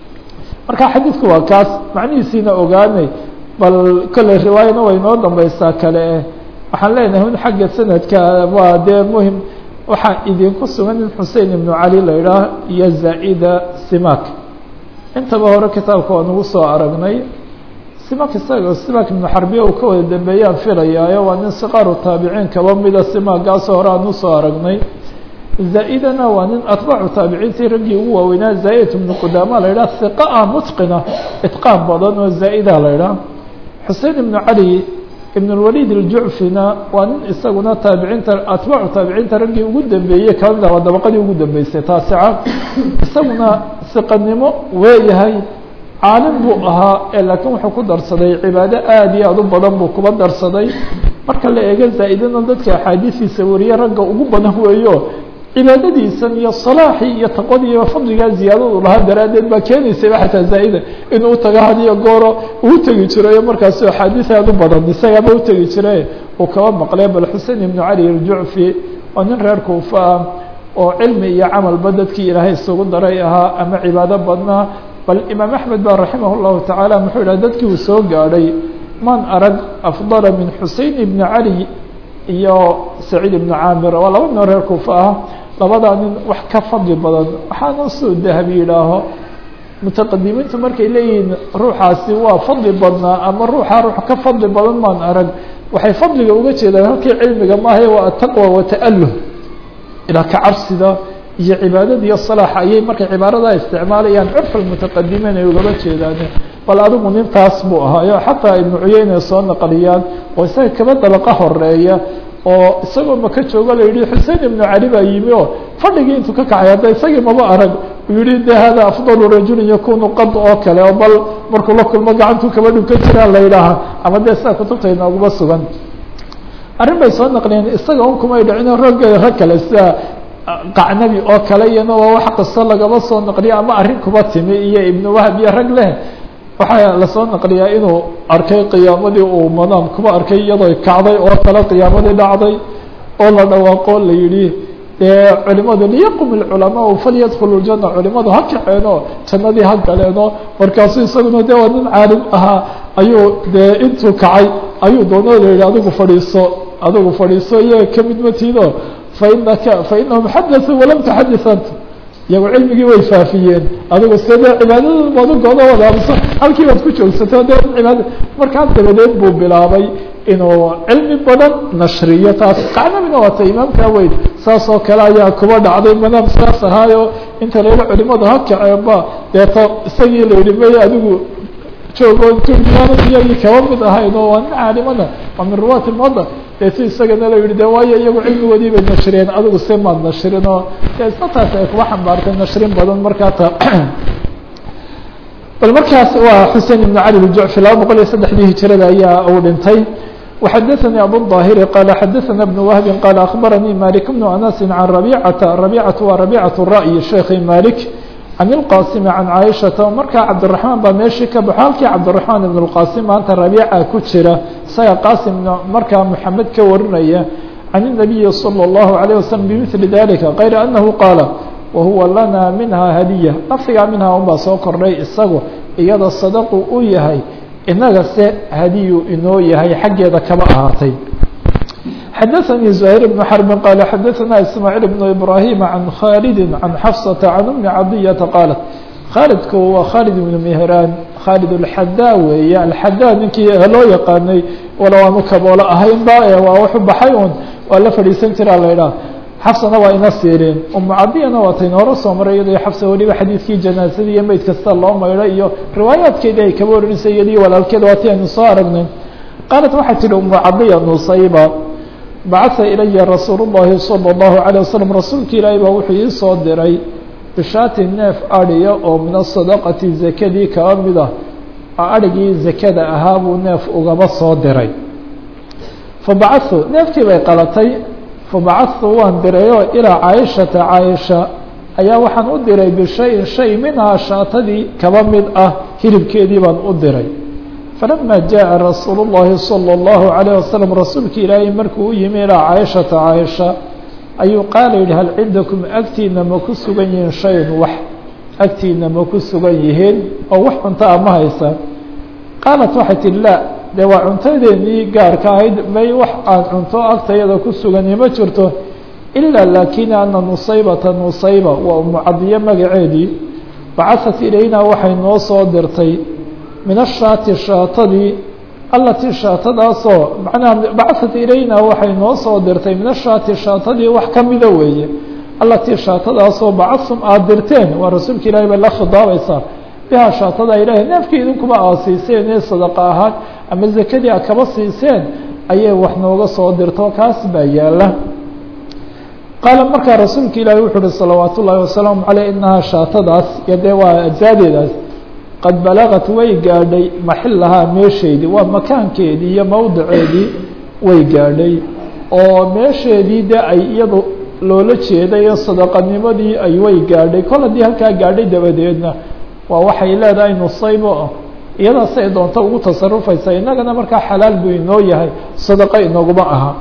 Speaker 1: marka xadiidku waa kaas macnihiisiina ogaanay bal kolley riwaayana way noo dambaysaa kale waxaan leenahay un xagga sanadka waa dee muhim waxaa idinku sugan in xusein ibnu cali la idhaah iyo zaa'ida simak intaba hore kitaabka waa nagu soo aragnay simak isaga simak ibnu xarbiya uu ka wada dambeeyaan filayaayo waa nin siqaaru taabiciin kaba mida simagaasoo hore aan usoo aragnay zaa'idana waa nin atbaacu taabiciintii raggii ugu waaweynaa zaa'id ibnu qudaama la idhaha hiqa ah mutqina itqaan badan oo zaa'ida la idhaah xusein ibnu cali ibn اlwalid الjucfina waa nin isaguna taabiciinta atbaacu taabiciinta raggii ugu dambeeyey kamid ah waa dabaqadii ugu dambeysay taasica isaguna siqanimo weeyahay caalim buu ahaa ee laakiin wuxuu ku darsaday cibaado aad iyo aad u badan buu kuba darsaday marka la eego zaa'idana dadka axaadiistiisa wariye ragga ugu badan weeyo cibaadadiisan iyo salaaxii iyo taqwadii iyo fadligaa ziyaadadu lahaa daraaddeed baa keenaysayba xataa zaa'ida inuu taga hadiyo gooro uu tegi jirayo markaasu axaadiis aad u badan isagaaba utegi jire uu kaba maqlay bal xusein ibnu cali aljucfi waa nin reer kuufa ah oo cilmi iyo camalba dadkii ilaahay isugu daray ahaa ama cibaado badnaa bal imaam axmed ba raximah llahu tacaala muxuu yidhah dadkii uu soo gaadhay man arag afdala min xusein ibni cali iyo saciid ibnu caamir waa laba nin reer kuufa ah labadaa nin wax ka fadli badan waxaana soo dahabi yidhaaho mutaqadimiintu markay leeyihiin ruuxaasi waa fadli badnaa ama ruuxa ruux ka fadli badan maan arag waxay fadliga uga jeedaan halkii cilmiga maahae waa ataqwa wata'aluh ilaa ka cabsida iyo cibaadada iyo salaaxa ayay markay cibaaradaa isticmaalayaan curfa mutaqadimiin ay ugaba jeedaan bal adigu nintaas buu ahaayo xataa ibnu cuyeyne soo naqliyaan oo isaga kaba dabaqa horeeya oo isagoo maka joogo la yihi xusein ibnu cali baa yimi oo fadhigii intuu ka kacay hadda isagii maba arag uu yihi de hada afdalu rajulin yakunu qad oo kale oo bal markuu la kulmo gacantuu kaba dhunkan jiraa la yidhaaha ama dee sidaa kutubta inooguma sugan arrin bay soo naqliyeen isaga un kumay dhicin rag rag kale sida qacnabi oo kale iyana waa wax kasto lagaba soo naqliya ama arrin kuba timi iyo ibnu wahab iyo rag leh waxaa lasoo naqliyaa inuu arkay qiyaamadii uu madaam kuba arkay iyadoo kacday oo kale qiyaamadii dhacday oo la dhawaaqo la yihi dee culimadu liyaqum ilculamaau falyadkhulu ljana culimadu ha kaceeno jannadii ha galeeno markaasu isaguna de waa nin caalim ahaa ayuu dee intuu kacay ayuu doonoo la yihi adigu fadhiiso adigu fadhiiso iyaga kamid matiido fainaka fainahum xadaثuu walam taxadis ant iyagu cilmigii way faafiyeen adigu se dee cibaadadooda baad ugooda wadaabso halkii baad ku joogsato de cibaada markaa dabadeed buu bilaabay inuu cilmi badan nashriyo taas qacnamina waata imaamkaa weyn saas oo kale ayaa kuba dhacday madaam saas ahaayo inta layidhi culimadu ha kaceenba deeto isagii la yihi may adigu joogo iyagii kaba mid ahayn oo waa nin caalimana waa min ruwaati lmada dee si isagana la yihi de waayo iyagu cilmigoodii bay nashriyeen adigu se maad nashrin oo de isna taas ay kuba xambaartay nashrin badan markaa ta bal markaas waa xusein ibn cali bjucfi laba boqol iyo saddexdii hijirada ayaa uu dhintay وxadثnي abو الظاhر qال xadثna بن وهب qال أخبرني مالك بن أنس عن ربيعة ربيعة waa ربيعة الرأي شheekhi مالك عن الqاsم عن عائشhaةa markaa cabدiرحمaن baa meeshii ka baxo halkii cabdiرحمaن بن الqاsم maanta ربيعة ku jira isaga qاsم markaa محamed ka warinaya can الnabiyi salى الlahu عalيه waslm bimili dalika kayra anahu qaala wahuwa lana minha hadiya lafdigaa minhaa unbaa soo kordhay isagu iyada sadaqu u yahay inaga se hadiyu inoo yahay xaggeeda kama ahaatay xadaثnي زهير بن حرب qال xadaثna إسmاعيل بن إبراهيم عن khالد عن xفصة عن أم عطية qالت khالدku waa khالد بن مهrاn khالد الxadا weeye الxadا ninkii loo yaqaanay wala waanu kaboolo ahayn ba waa wuxuu baxay un waa la fadhiisan jiraa la idhaah xafsana waa ina siireen umu cadiyana waa tayn hore soo maray iyadoo xafsa weliba xadiidkii janaasadii iyo meyd kasta loo maydho iyo riwaayaadkeedii ay kaba oranaysa iyadii walaalkeed waa ti aynu soo aragnay qaalat waxay tihi umu cadiya nusayba bacatha ilaya rasuul الlahi salى الlahu عalيه waslm rasuulka ilaahay baa wuxuu ii soo diray bishaati neef adhiya oo min asadaqati zakadii kaba mid ah adhigii zakada ahaa buu neef ugaba soo diray fabacathu neefkii bay qalatay fabacadtu waan dirayoo ilaa caaishata caaisha ayaa waxaan u diray bishayin shay minhaa shaatadii kaba mid ah hilibkeedii baan u diray falama jaءa rasuulu الlahi salى الlahu عalيه waslm rasuulka ilaahay markuu u yimi ilaa caaishata caaisha ayuu qaala yihi hal cindakum agtiina ma ku sugan yihiin shayn wax agtiina ma ku sugan yihiin oo wax cunto a ma haysaan qaalat waxay tihi la dee waa cuntadeenii gaarka ahayd may wax aan cunto agtayada ku sugani ma jirto ilaa laakina ana nusaybata nusayba waa umucadiyo magaceedii bacahat ilayna waxay noo soo dirtay min ashaati shaatadii allatii shaatadaasoo macnaha bacahat ilayna waxay noo soo dirtay min ashaati shaatadii wax ka mida weeye allatii shaatadaasoo bacasum aada dirteen waa rasuulka ilaahay bay la khidaabaysaa bihaa shaatada ilaahay neefkii idinkuba aad siiseen ee sadaqa ahaan ama zakadii aad kaba siiseen ayay wax nooga soo dirto kaas baa yaala qaala markaa rasuulka ilaahay wuxuu uhi salawaat ullaahi wasalaamu caleyh inahaa shaatadaas iyo dee waa ajsaadeedaas qad balagat way gaadhay maxilahaa meesheedii waa makaankeedii iyo mowdiceedii way gaadhay oo meesheedii de ay iyadu loola jeeday sadaqanimadii ay way gaadhay kol haddii halkaa gaadhay dabadeedna waa waxay leedahay nusaybo iyadaas ay doonto ugu tasarufaysa innagana markaa xalaal buu inoo yahay sadaqo inaguma aha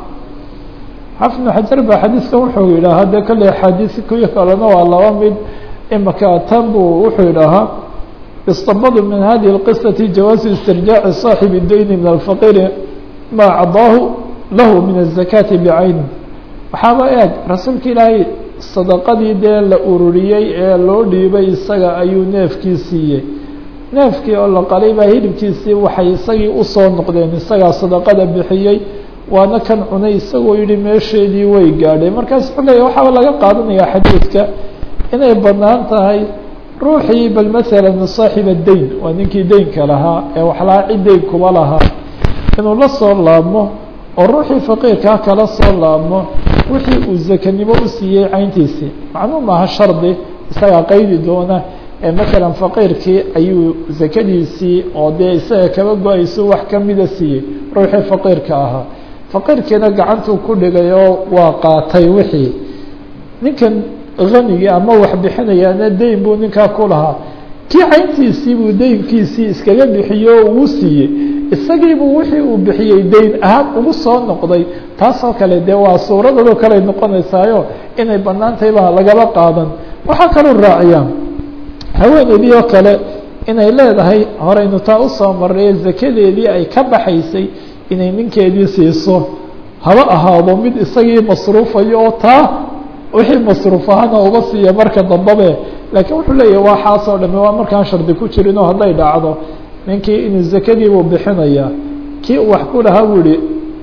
Speaker 1: xafid bn xajar ba xadiidkan wuxuu yidhaahaa dee kolley axaadiis kuyo kalena waa laba mid imaka tan buu wuxuu yidhaahaa istabadu min hadihi اlqisaةi jawaazu istirjaaci صaaxibi dayni min alfaqiri ma cadaahu lahu min الzakaati bicayni waxaaba eeg rasuulka ilaahay sadaqadii dee la ururiyey ee loo dhiibay isaga ayuu neefkii siiyey neefkii oo la qalay baa hilibkiisii waxay isagii usoo noqdeen isagaa sadaqada bixiyey waana kan cunay isagoo yihi meesheedii way gaadhay markaas wuxuu leeya waxaaba laga qaadanayaa xadiidka inay banaan tahay ruuxii bal masalan saaxiba dayn waa ninkii deynka lahaa ee waxlahaa cid deyn kuba lahaa inuu la soo laabmo oo ruuxii faqiirkaa kala soo laabmo wixii uu zakanimo u siiyey cayntiisii macnuu maaha shardi isagaa qaydi doona ee masalan faqiirkii ayuu zakadiisii oo dee isaga kaba go-ayso wax kamida siiyey ruuxii faqiirka ahaa faqiirkiina gacantuu ku dhigay oo waa qaatay wixii ninkan hanigii ama wax bixinayaana deyn buu ninkaa ku lahaa kii cayntiisii buu deynkiisii iskaga bixiyo oo ugu siiyey isagiibuu wixii uu bixiyey deyn ahaan ugu soo noqday taasoo kale dee waa suuradadoo kale noqonaysaayo inay banaan tahay baa lagaba qaadan waxaa kaloo raaciyaa haweeneydii oo kale inay leedahay horeynu taa usoo marray zakadeedii ay ka baxaysay inay ninkeedii siiso haba ahaado mid isagii masruufayo oo taa wixii masruuf ahaana uga siiya marka dambabe laakiin wuxuu leeyahy waa xaasoo dhame waa markaan shardi ku jirin oo hadday dhacdo ninkii inuu zakadiibuu bixinayaa kii uu wax ku lahaa buu yihi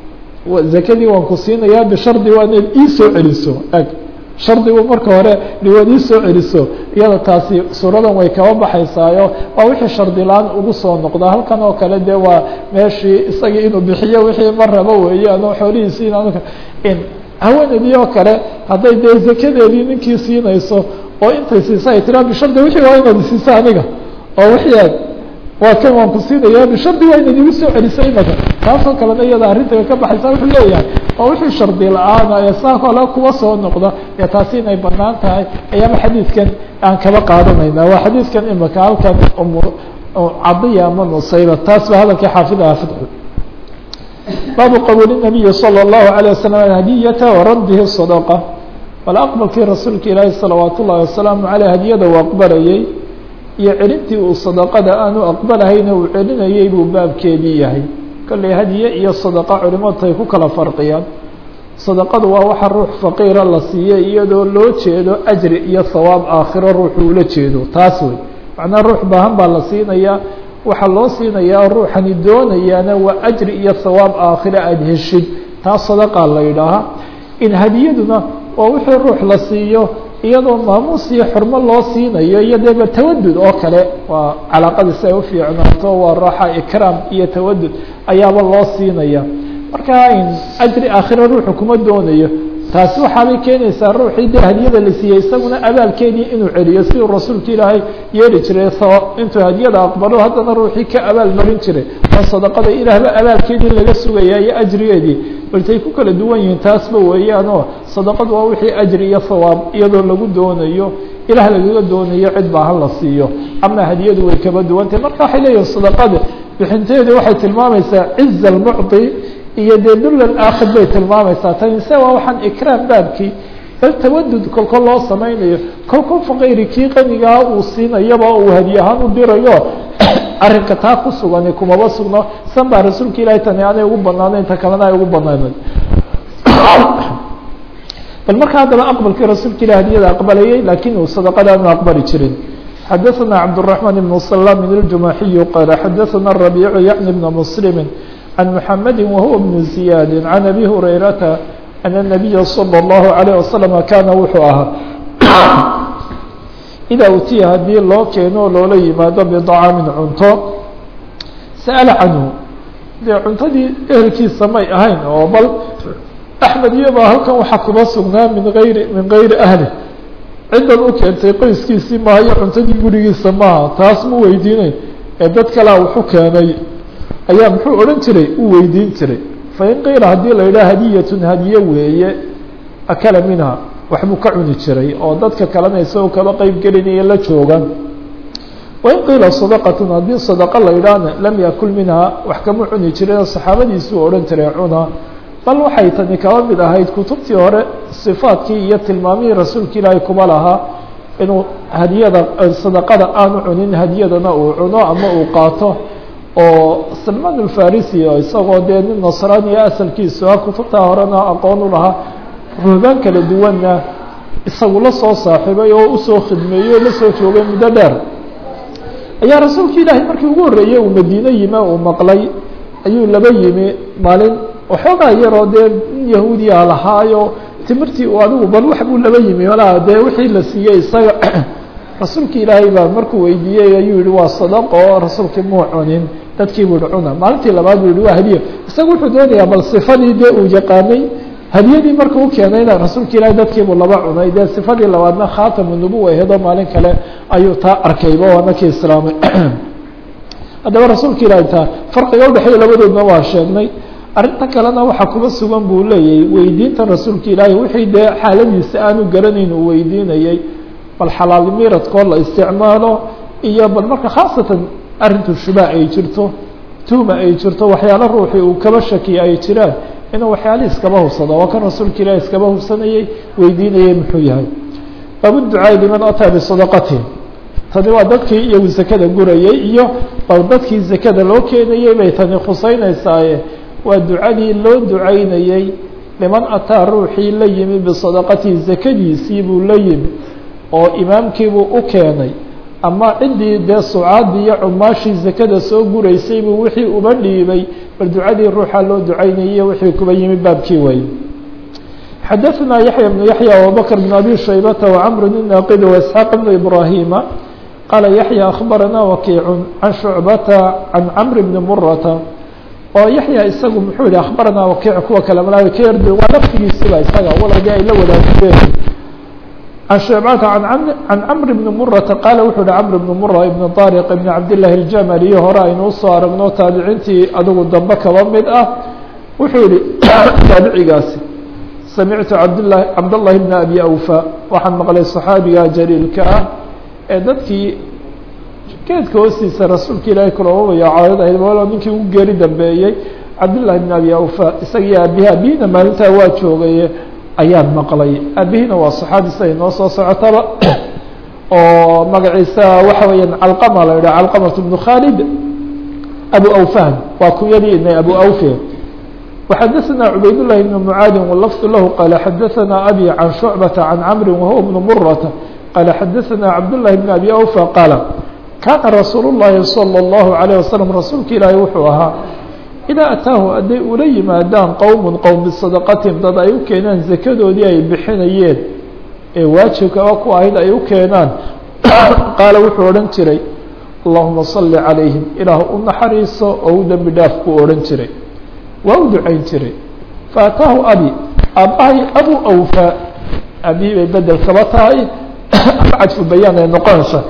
Speaker 1: zakadii waan ku siinayaa bishardi waa inaad ii soo celiso eg shardigu marka hore dhiwaad ii soo celiso iyada taasi suuradan way kaba baxaysaayo waa wixii shardi la-aan ugu soo noqda halkan oo kale dee waa meeshii isagii inuu bixiyo wixii ma rabo weeyaan oo xoolihiisi in haweeneydii oo kale hadday dee zakadeedii ninkii siinayso oo intay siisa ay tiraa bishardi wixii waa inaad siisa aniga oo wixii aad waa kan waan ku siinaya bishardi waa inaad igu soo celiso imaka taasoo kalena iyada arrinta ka baxaysa wuxuu leeyahay oo wixii shardi la-aana ee saa kale kuwa soo noqda ee taasi inay banaan tahay ayaaba xadiidkan aan kaba qaadanayna waa xadiidkan imaka halkan cadiya ama nusayba taas ba hadalkii xaafid aha fidxu baabu qabuuli الnabiyi salى الlahu عalيه waslm hadiyata waraddihi صadaqa bal aqbalkii rasuulka ilaahi salawaat ullahi wasalaamu caleyh hadiyada uu aqbalayey iyo celintii uu sadaqada aanu aqbalahayna uu celinayey buu baabkeedii yahay kolley hadiye iyo sadaqa culimadu ay ku kala farqiyaan sadaqadu waa waxa ruux faqiira la siiyey iyadoo loo jeedo ajri iyo hawaab aakhiro ruuxu ula jeedo taas wey macnaa ruux baahan baa la siinayaa waxaa loo siinayaa ruuxani doonayaana waa ajri iyo hawaab aakhiro aada heshid taas sadaqaa la yidhaahaa in hadiyaduna waa wixii ruux la siiyo iyadoo maamuus iyo xurmo loo siinayo iyo deeba tawadud oo kale waa calaaqadii si ay u fiicnaato waa raaxa ikraam iyo tawadud ayaaba loo siinaya marka in ajri aakhira ruuxu kuma doonayo taasi waxaabay keenaysaa ruuxii dee hadiyada la siiyey isaguna abaalkeedii inuu celiyo siduu rasuulka ilaahay yeeli jiray intuu hadiyada aqbalo haddana ruuxii ka abaal marin jiray oo sadaqada ilaahba abaalkeedii laga sugaya iyo ajrigeedii baltay ku kala duwan yihiin taasba weeyaan oo sadaqadu waa wixii ajri iyo hawaab iyadoo lagu doonayo ilaah lagaga doonayo cid baahan la siiyo ama hadiyadu way kaba duwantahay marka waxay leeyihin sadaqada bixinteedu waxay tilmaamaysaa ciza almucطi iyo dee dulal aakhir bay tilmaamaysaa tani se waa waxaan ikraam baabkii bal tawadud kolkol loo samaynayo kolkol faqayri kii qanigaa uu siinayaba uu hadiye ahaan u dirayo arrinka taa ku sugani kumaba sugno san baa rasuulka ilahi tani aanay ugu banaanayn ta kalena ay ugu banaanayd bal marka haddaba aqbalkii rasuulka ilah hadiyada aqbalayay lakin uu sadaqada aanu aqbali jirin xadaثna cabdالرaحman بن سلام الجumaxiyu qala xadaثna الرabيع yعni بn mسلm عن محمد وهو بن زياد عن أبي هريرة أن النبي صلى الله عليه وسلم كان wuxuu ahaa إdaa utiya hadii loo keeno loola yimaado بطcاamin cunto sأل canhu dee cuntadii ehelkiisa may ahayn oo bal أحmed iyobaa halkan waxaa kuba sugnaa min ayri min غayri أهli cidan u keentay qoyskiisii maayo cuntadii gurigiisa maaha taas ma weydiinayn ee dad kalea wuxu keenay ayaa muxuu odhan jiray uu weydiin jiray fain qiila haddii la yidhaha hadiyatun hadiye weeye akala minha waxbuu ka cuni jiray oo dadka kalena isagoo kaba qeyb gelinaya la joogan wain qiila sadaqatun haddii sadaqa la yidhaahna lam yakul minha wax kama cuni jirin saxaabadiisuu odhan jiray cuna bal waxay tani kaba mid ahayd kutubtii hore sifaadkii iyo tilmaamihii rasuulka ilaahay kuma lahaa inuu hadiyada sadaqada aanu cunin hadiyadana uu cuno ama uu qaato oo salman alfarisi oo isagoo dee nin nasraaniya asalkiisu ah kutubtaa horena aqoon u lahaa ruhbaan kala duwanna isagu la soo saaxiibay oo usoo khidmeeyey o la soo joogay muddo dheer ayaa rasuulka ilaahay markii ugu horreeyey uu madiine yime uu maqlay ayuu laba yimi maalin waxoogaa yaroo dee nin yahuudiya lahaayo timirtii uu adigu bal wax buu laba yimi walaa dee wixii la siiyey isaga rasuulka ilaahay baa markuu weydiiyey ayuu yihi waa sadaqo oo rasuulkii muu cunin dadkii buu yihi cuna maalintii labaad buu yihi waa hadiya isaga wuxuu doonayaa bal sifadii dee uu yaqaanay hadiyadii marka u keenayna rasuulka ilaahay dadkiibuu laba cunay dee sifadii labaadna khaatamu nubuwa aheedoo maalin kale ayuu taa arkayba waa nakii islaamay haddaba rasuulka ilaahay taa farqiga udhexeeya labadoodna waa sheegnay arrinta kalena waxaa kuba sugan buu leeyahay weydiinta rasuulka ilaahay wixii dee xaaladiisa aanu garanayn uu weydiinayay bal xalaal miradkoo la isticmaalo iyo bal marka khaasatan arrintu shubaa ay jirto tuuma ay jirto waxyaalo ruuxii uu kaba shakiya ay jiraan inuu waxyaala iskaba hubsado waa kan rasuulka ilahi iskaba hubsanayey weydiinayay muxuu yahay baabuducaai liman ataa bisadaqatihi tani waa dadkii iyagu zakada gurayey iyo bal dadkii zakada loo keenayey bay tani khuseynaysaa waa ducadii loo ducaynayey liman ataa ruuxii la yimi bisadaqatihi zakadiisii buu la yimi oo imaamkiibuu u keenay ama ciddii dee sucaadii iyo cumaashii zakada soo guraysay buu wixii uba dhiibay bal ducadii ruuxa loo ducaynayay wixii kuba yimi baabkii way xadaثna yaحya بن yaحyى abubakr بن abi shaybata وcmr الnaqid واسxaaq بn ibrahima qaala yaحyى akhbarana wakiic can shucbata can cmr bni murata oo yaحya isagu muxuu yihi akhbarana wakiic kuwa kale malaa ka yardi waa laftigiisiba isaga waladi ay la wadaageen عن شعبة عن cمر بن مرة qال وxuu hi cمر بن مرة بن طارق بن cabداللahi الجملي hore aynu usoo aragno taabiciintii adigu dambe kaba mid ah wuxuu yihi taabicigaasi samictu abdاللahi cabdاللahi بن أbي أوفا waxaan maqlay صحaabiga jليilka ah ee dadkii geedka hoostiisa rasuulka ilaahay kulababaya caadad ahayd walo ninkii ugu geeri dambeeyey cabdالlahi بn abi awfa isagii aabihi aabihina maalintaa waa joogaye ayaan maqlay aabihina waa صaxaabi siday noo soo socotaba oo magaciisa waxa weeyaan calqama la yidhah calqamat bnu khalid abu awfan waa kunyadii inay abu awfe وxadثna cubayd للhi بن mعاadi واللفظ lah qال xadثna abي عan شhuعبة عan cمr وهو بن mرة qال xadثna cabdاللahi بن أbي أوفى qاaل kana rasuul الlahi صلى الlه عليه وsلم rasuulka ilaahi wuxuu ahaa إdaa ataahu hadday ula yimaadaan qowm qowm بصadqatihim dad ay u keenaan zakadoodii ay bixinayeen ee waajibka ku ahayd ay u keenaan qaala wuxuu odhan jiray اllahuma صل عalayهim ilaah u naxariiso oo u dembi dhaaf ku odhan jiray waa u ducayn jiray faataahu abi aabbahay abu awfa aabihii bay bedel kaba tahay ama cadfu bayaan ay noqonaysa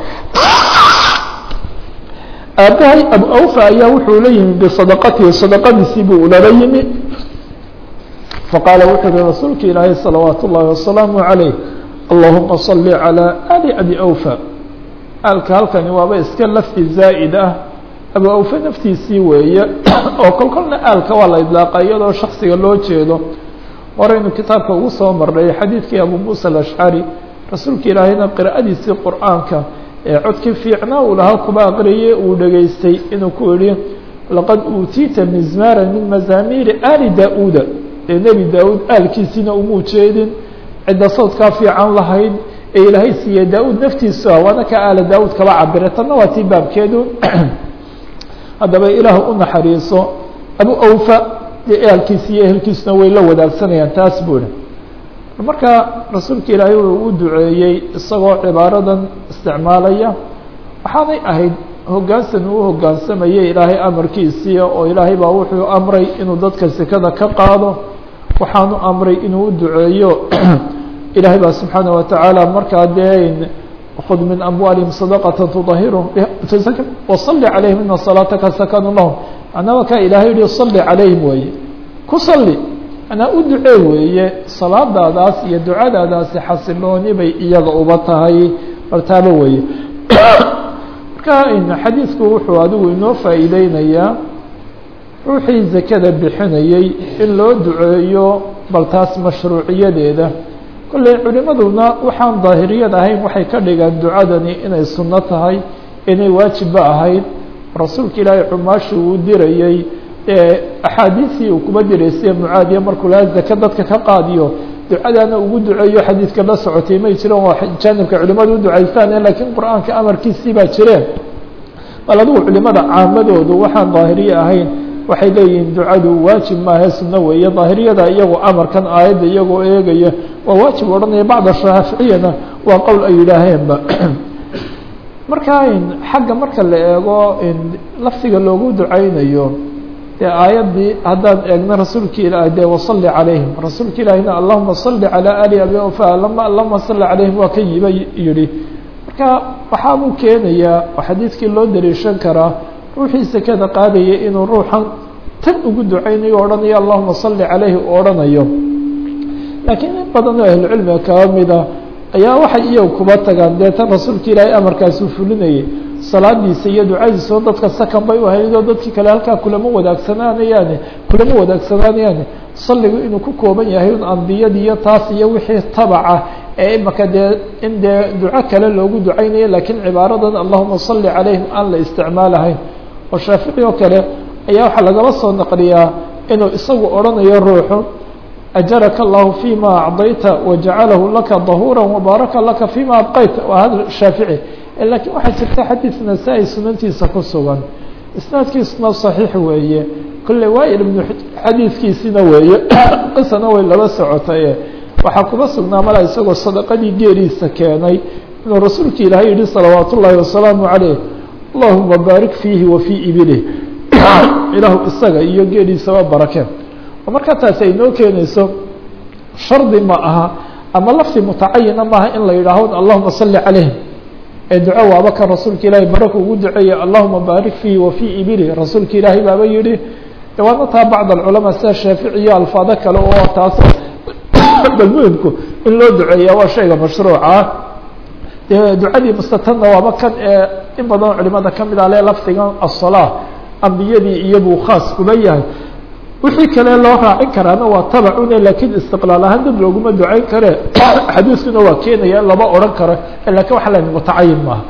Speaker 1: aabbahay abu awfa ayaa wuxuu la yimi bisadaqatihi sadaqadiisii buu ulala yimi faqaala wuxuu yihi rasuulka ilaahay salawaat ullaahi wasalaamu عalayh allahuma صali عalى ali abi awfa alka halkani waaba iska lafti zaa'id ah abu awfe naftiisii weeye oo kol kolna aalka waa la idlaaqa iyadoo shaksiga loo jeedo horeynu kitaabka ugu soo marnay xadiidkii abu muusa alashcari rasuulka ilaahayna qira'adiisii qur'aanka ee codkii fiicnaa uu lahaa kuba aqriye uu dhegaystay inuu ku idhi laqad uutiita mizmaara min mazaamiiri ali da-uuda ee nebi daa-uud aalkiisiina umuu jeedin cidda sawdkaa fiican lahayd ee ilaahay siiye daa-uud naftiisu ah waana ka aala daa-uud kaba cabire tanna waa tii baabkeedu haddaba ilaah u naxariiso abu awfa dee ehelkiisa iyo ehelkiisuna way la wadaagsanayaan taas buu ihi marka rasuulka ilaahay uu u duceeyey isagoo cibaaradan isticmaalaya waxaanay ahayd hoggaansan uu hoggaansamayay ilaahay amarkiisii oo ilaahay baa wuxuu amray inuu dadka sekada ka qaado waxaanu amray inuu u duceeyo ilaahay baa subxaana watacaala markaa dee خذ من أموالهم صدقة تطهرهم وصل عليهم إن صلاaتka سكن لهم معنaa ka ilahay yihi صلi عalayهim weeye ku صلi manaa u ducee weeye salaadaadaas iyo ducadaadaasi xasilooni bay iyaga uba tahay martaabo weeye marka xadiidku wuxuu adigu inoo faa'iideynayaa ruuxii zakada bixinayey in loo duceeyo bal taas mashruuciyadeeda kolley culimaduna waxaan daahiriyad ahayn waxay ka dhigaan ducadani inay sunno tahay inay waajibba ahayd rasuulka ilaahay cumaashi uu dirayey ee axaadiisii uu kuba diraysay mucaadiya markuu lahaa zake dadka ka qaadiyo ducadaana ugu duceeyo xadiidka la socotay may jireen waa jaanibka culimadu u ducaystaan laakiin qur-aanka amarkiisii baa jireen bal adigu culimada caamadoodu waxaan daahiriye ahayn waxay leeyihiin ducadu waajib maahe sunno weeye daahiriyada iyagoo amarkan aayadda iyagoo eegaya waa waajib odhanaya bacda shaaficiyana waa qowl ay yidhaaheenba marka xagga marka la eego laftiga loogu ducaynayo dee aayaddii haddaan eegno rasuulka ilaah dee wasalli calayhim rasuulka ilaahina allahuma salli calaa ali abi ofa lama allahuma salli calayhim waa ka yiba yihi marka waxaabuu keenayaa oo xadiidkii loo dariishan karaa ruuxii sekada qaadaya inuu ruuxan tan ugu ducaynayo o odhanayo allahuma salli calayhi u odhanayo laakiin in badan oo ahlucilmiga kaba mida ayaa waxay iyagu kuba tagaan dee tan rasuulka ilaahay amarkaasuu fulinayay salaadiisa iyo ducadiisao dadka sakan bay u ahayd oo dadkii kale halkaa kulama wadaagsananayaane kulama wadaagsananayaane salligu inuu ku kooban yahay un ambiyadii iyo taas iyo wixii tabaca ee imaka dee in dee duco kale loogu ducaynayo laakiin cibaaradan allahuma salli calayhim aan la isticmaalahayn oo shaafici oo kale ayaa waxaa lagaba soo naqliyaa inuu isagu odhanayo ruuxu ajaraka allahu fima acdayta wajacalahu laka dahuura wabaaraka laka fima abqayta waa hadal shaafici laakiin waxaa jirta xadiid nasaa-i sunantiisa ku sugan isnaadkiisuna saxiix weeye kolle waail ibnu xadiidkiisina weeye qisana way laba socotaye waxaa kuma sugnaa mala isagoo sadaqadii geeriisa keenay inuu rasuulka ilaahay yihi salawaat ullaahi wasalaamu calayh allahuma baarik fiihi wa fii ibilih ilaahu isaga iyo geeriisaba barakeen oo markaa taasi ay noo keenayso shardi ma aha ama lafti mutacayina maaha in la yidhaaho allahuma salli calayhim ee duco waaba kan rasuulka ilaahay baraka ugu duceeya allahuma baarik fiihi wa fii ibilih rasuulka ilaahay baaba yihi waana taa bacd alculamaa sida shaafici iyo alfaado kale oo taas bal muhimku in loo duceeya waa shayga mashruuca dee ducadii mustatanna waaba kan ee in badan culimada kamid ah le lafdigan aلsalaa ambiyadii iyo buu khaas kuba yahay wixii kale loo raacin karaana waa tabacune laakiin istiqlaal ahaan dad looguma ducayn kare xadiiskuna waa keenaya lama odhan karo lakin waxa la mutacayin maaha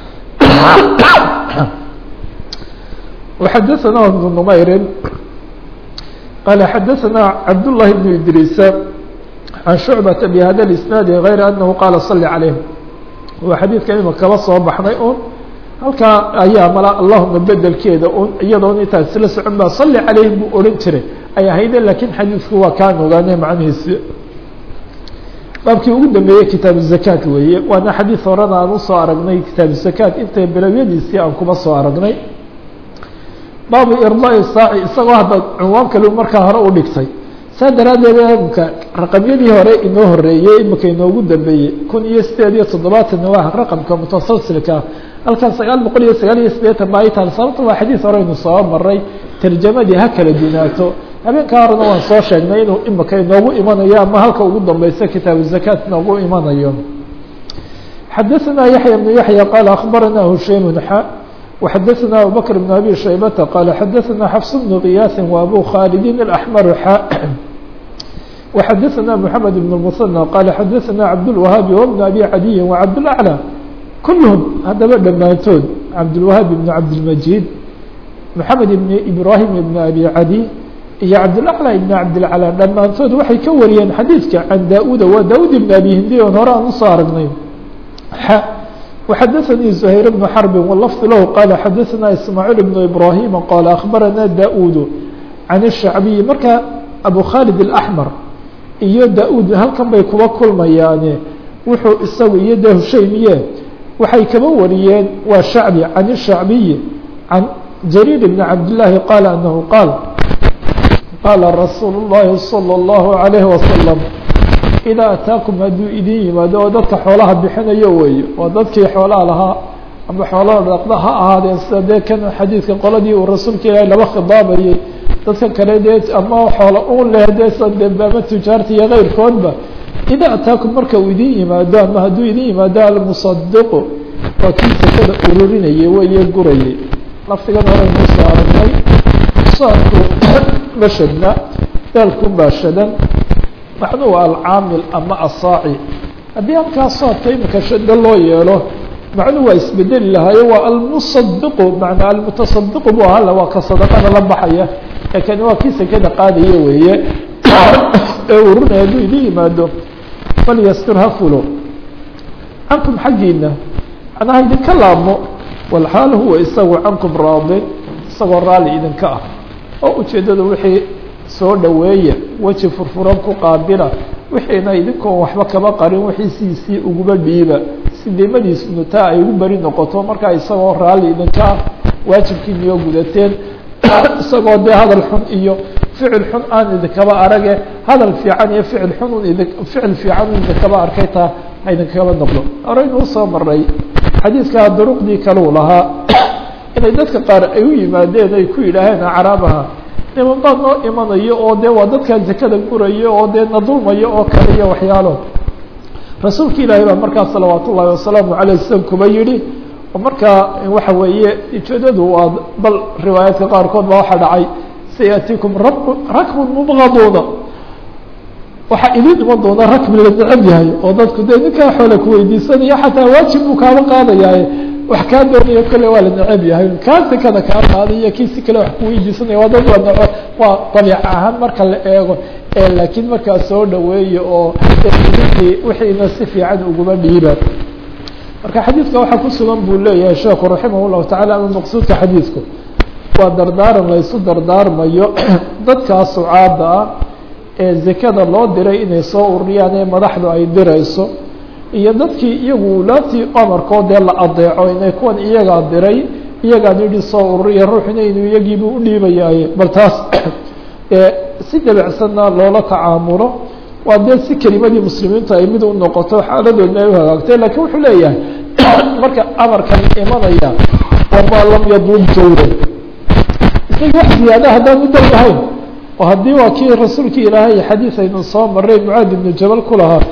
Speaker 1: وxadثna بن نmayri qال xadثna cabd للhi بن idrيس عan شhuعبة بhda الاسناaد غayr أنه qاla صلي عaليهم waa xadiidka ima kaba soo baxnay un halkaa ayaa mal allahuma bedelkeeda un iyadoon intaas isla socon ba صلي عalayhim buu ohan jiray ay ahayde lakin xadiidku waa kaan ogaane macnihiisi baabkii ugu dambeeyey kitaab الزakاat weeye waana xadiid horena aan usoo aragnay kitaab الزakاat intay bilowyadiisii aan kuma soo aragnay baabu irضاء saaci isagoo hadda cunwaan kale markaa hore u dhigtay saa daraaddeed imka raqamyadii hore inoo horeeyey imika inoogu dambeeyey kun iyo sideed iyo toddobaatan waa raqamka mutasalsilka halkan sagaal boqol iyo sagaal iyo sideetan ba ay tahay sababta waa xadiis hore aynu soo maray tarjamadii ha kala dunaato habeenkaa horena waan soo sheegnay inuu imika inoogu imanayo ama halka ugu dambeysa kitaabu zakaat inoogu imanayo xadaثna yaحya بن yaحya qaal akbarana hushaym xa وxadثna abubكر بن أbي شhaybة qال xadثna xفص بن غiyاث وأbو khالد الأحmر xا وxadثna محمد بن المثنى qال xadثna cabdالوهاaب وبن أbي عadي وcabdالأعلى kulهm hadaba dhammaantood cabdالوهاaب بن cabdالمجيد محamed بن إبراهيم بن أbي عadي iyo cabdالأعلى بن cabdالعلى dhammaantood waxay ka wariyeen xadيiثka can da-uda waa da-ud بن أbي hindi on hore aan usoo aragnay وxadثnي زهير بن حرب واللفظ lh qال xadثna إسماعيل بن إبراهيم qال أخبرنا داود عن الشhعبي marka أبو khالد الأحمر iyo da-ud halkan bay kuba kulmayaane wuxuu isagu iyo de hushaymiye waxay kaba wariyeen waa shacbi can الشhacbiyi can جرير بن cabdاللahi qال أنه qاal qاala رasuul الlahi صلى الله عليه وسلم idaa ataakum hadduu idin yimaado oo dadka xoolaha bixinayo weeye waa dadkii xoolaha lahaa ama xoolaha dhaqda ha ahaadeen sida dee kan xadiidka qoladii uu rasuulka ilaahay laba khidaabayey dadka kale dee ama xoola u leh dee sade ama tujaarta iyo keyrkoodba idaa ataakum marka uu idin yimaado ama hadduu idin yimaado almusadiqu waa kii sakada ururinayay weeye gurayay laftigan horeynu soo aragnay saadku bashadna daalku baashadan macnuhu alcaamil ama asaaci haddii halkaa soodka imika shado loo yeelo macnuhu waa isbedeli lahaayo waa almusadiqu manaa almutasadiqu bu ahala waa ka sadaqada la baxaya ee kani waa kii sekada qaadaya weeye ee urunaya hadduu idin yimaado falyastur ha fulo cankum xaggiina macnaha idinka laabmo walxaal huwa isagu cankum raadin isagoo raali idinka ah oo ujeedada wixii soo dhaweeya weji furfuran ku qaabila wixiina idinkoon waxba kaba qarin wixiisiisii uguba dhiiba si dimadiisunu taa ay ugu beri noqoto markaa isagoo raalli idinka ah waajibkiiniyoo gudateen isagoo dee hadal xun iyo ficil xun aan idinkaba arage hadal fiican iyo ficil xun idi ficil fiican un idinkaba arkay taa ha idinkaba noqdo horeynu usoo maray xadiidkaa duruqdii kaleu lahaa inay dadka qaar ay u yimaadeen ay ku yidhaaheen acraabaha niman baa noo imanayo oo dee waa dadkaa zakada gurayo oo dee na dulmayo oo kale iyo waxyaalo rasuulka ilaahay baa markaa salawaat ullaahi wasalaamu alay slam kuba yihi oo markaa waxa weeye ujeedadu waa bal riwaayaadka qaarkood baa waxaa dhacay sayatiikum rab rakbun mubgaduuna waxaa idin iman doona rakbi la necab yahay oo dadku dee ninkaa xoole kuweydiisanaya xataa waajib buu kaaba qaadayaaye wax kaa doonayo kale waa la necab yahay kaa sekada kaa qaaday iyo kii si kale wax kuweydiisanaya waa dad waa neo waa dabiic ahaan marka la eego laakiin markaa soo dhaweeya oo wixiina si fiican uguma dhiiba marka xadiidka waxaa ku sugan buu leeyahay sheekhu raximah llahu tacala ama maqsuudka xadiidku waa dardaaran laysu dardaarmayo dadkaa sucaada ah ee zekada loo diray inay soo ururiyaan ee madaxdu ay dirayso iyo dadkii iyagu laatii amarkoo dee la adeeco inay kuwan iyagaa diray iyagaan yidhi soo ururiya ruuxina inuu iyagiibu udhiibayaaye bal taas si dabicsanna loola tacaamulo waa dee si kelimadii muslimiintu ay mid u noqoto xaaladoodna ay u hagaagtay lakiin wuxuu leeyahay marka amarkan imanaya wamaa lam yaduub jawran isaga wax ziyaada haddaan u dal lahayn oo haddii waa kii rasuulkii ilaahay xadiis aynu soo maray mucaad ibnu jabal ku lahaa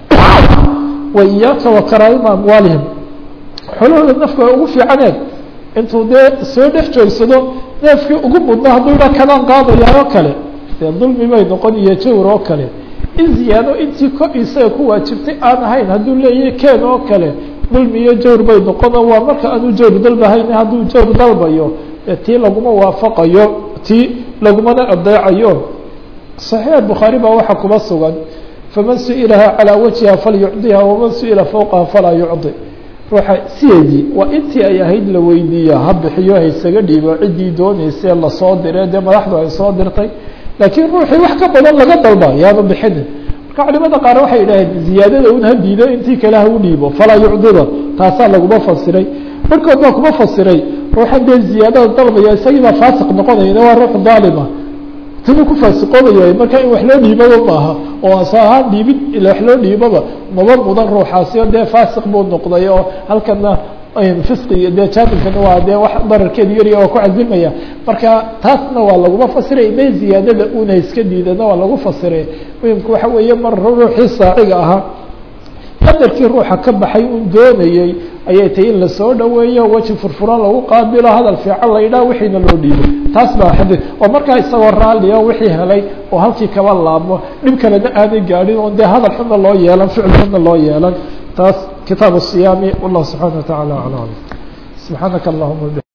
Speaker 1: wa iyaaka wa karaa'ima amwaalihim xolahooda nafku ay ugu fiicaneen intuu dee soo dhex joogsado neefkii ugu mudna hadduu idhaa kanaan qaadayaa oo kale dee dulmi bay noqon iyo jawr oo kale in ziyaado intii ko isaga ku waajibtay aan ahayn hadduu leeyahay keen oo kale dulmi iyo jawr bay noqono waa marka aanu jawr dalbahayn hadduu jawr dalbayo tii laguma waafaqayo tii lagumana adeecayo صaxiix bukhaari baa waxaa kuba sugan faman su-ilaha calىa wajhiha falyucdiha waman su-ila fowqaha falaa yucdi ruuxa sideedii waa intii ay ahayd la weydiiya ha bixiyo haysaga dhiibo ciddii dooneysee lasoo diree dee madaxdu ay soo dirtay laakiin ruuxii wax ka badan laga dalba yaaba bixinin marka culimada qaar waxay idhaaheen ziyaadada un ha diido intii kale ha u dhiibo falaa yucdida taasaa laguma fasiray markood baa kuma fasiray ruuxan dee ziyaadada dalbaya isagii baa faasiq noqonayana waa ruux daalima tinu ku faasiqoobaya marka in wax loo dhiibaba maaha oo asa ahaan dhiibid ila wax loo dhiibaba maba mudan ruuxaasi o dee faasiq buu noqday oo halkana fisqiga dee jaanibkana waa dee wax dararkeedu yarya oo ku cazimaya marka taasna waa laguma fasiray may ziyaadada una iska diidana waa lagu fasiray muhimku waxa weeye mar ruuxii saaciga ahaa qadarkii ruuxa ka baxay un doonayey ayay tahay in lasoo dhaweeyo weji furfuran lagu qaabilo hadal fiican la yidhaha wixiina loo dhiibo taas baa xadi oo markaa isagoo raallia wixii helay oo halkii kaba laabmo dhib kalena aanay gaadhin oon dee hadal xuna loo yeelan ficil xuna loo yeelan taas kitaab الصiyaami wallahu subxaana wa taعala aعlam subxaanaka allahuma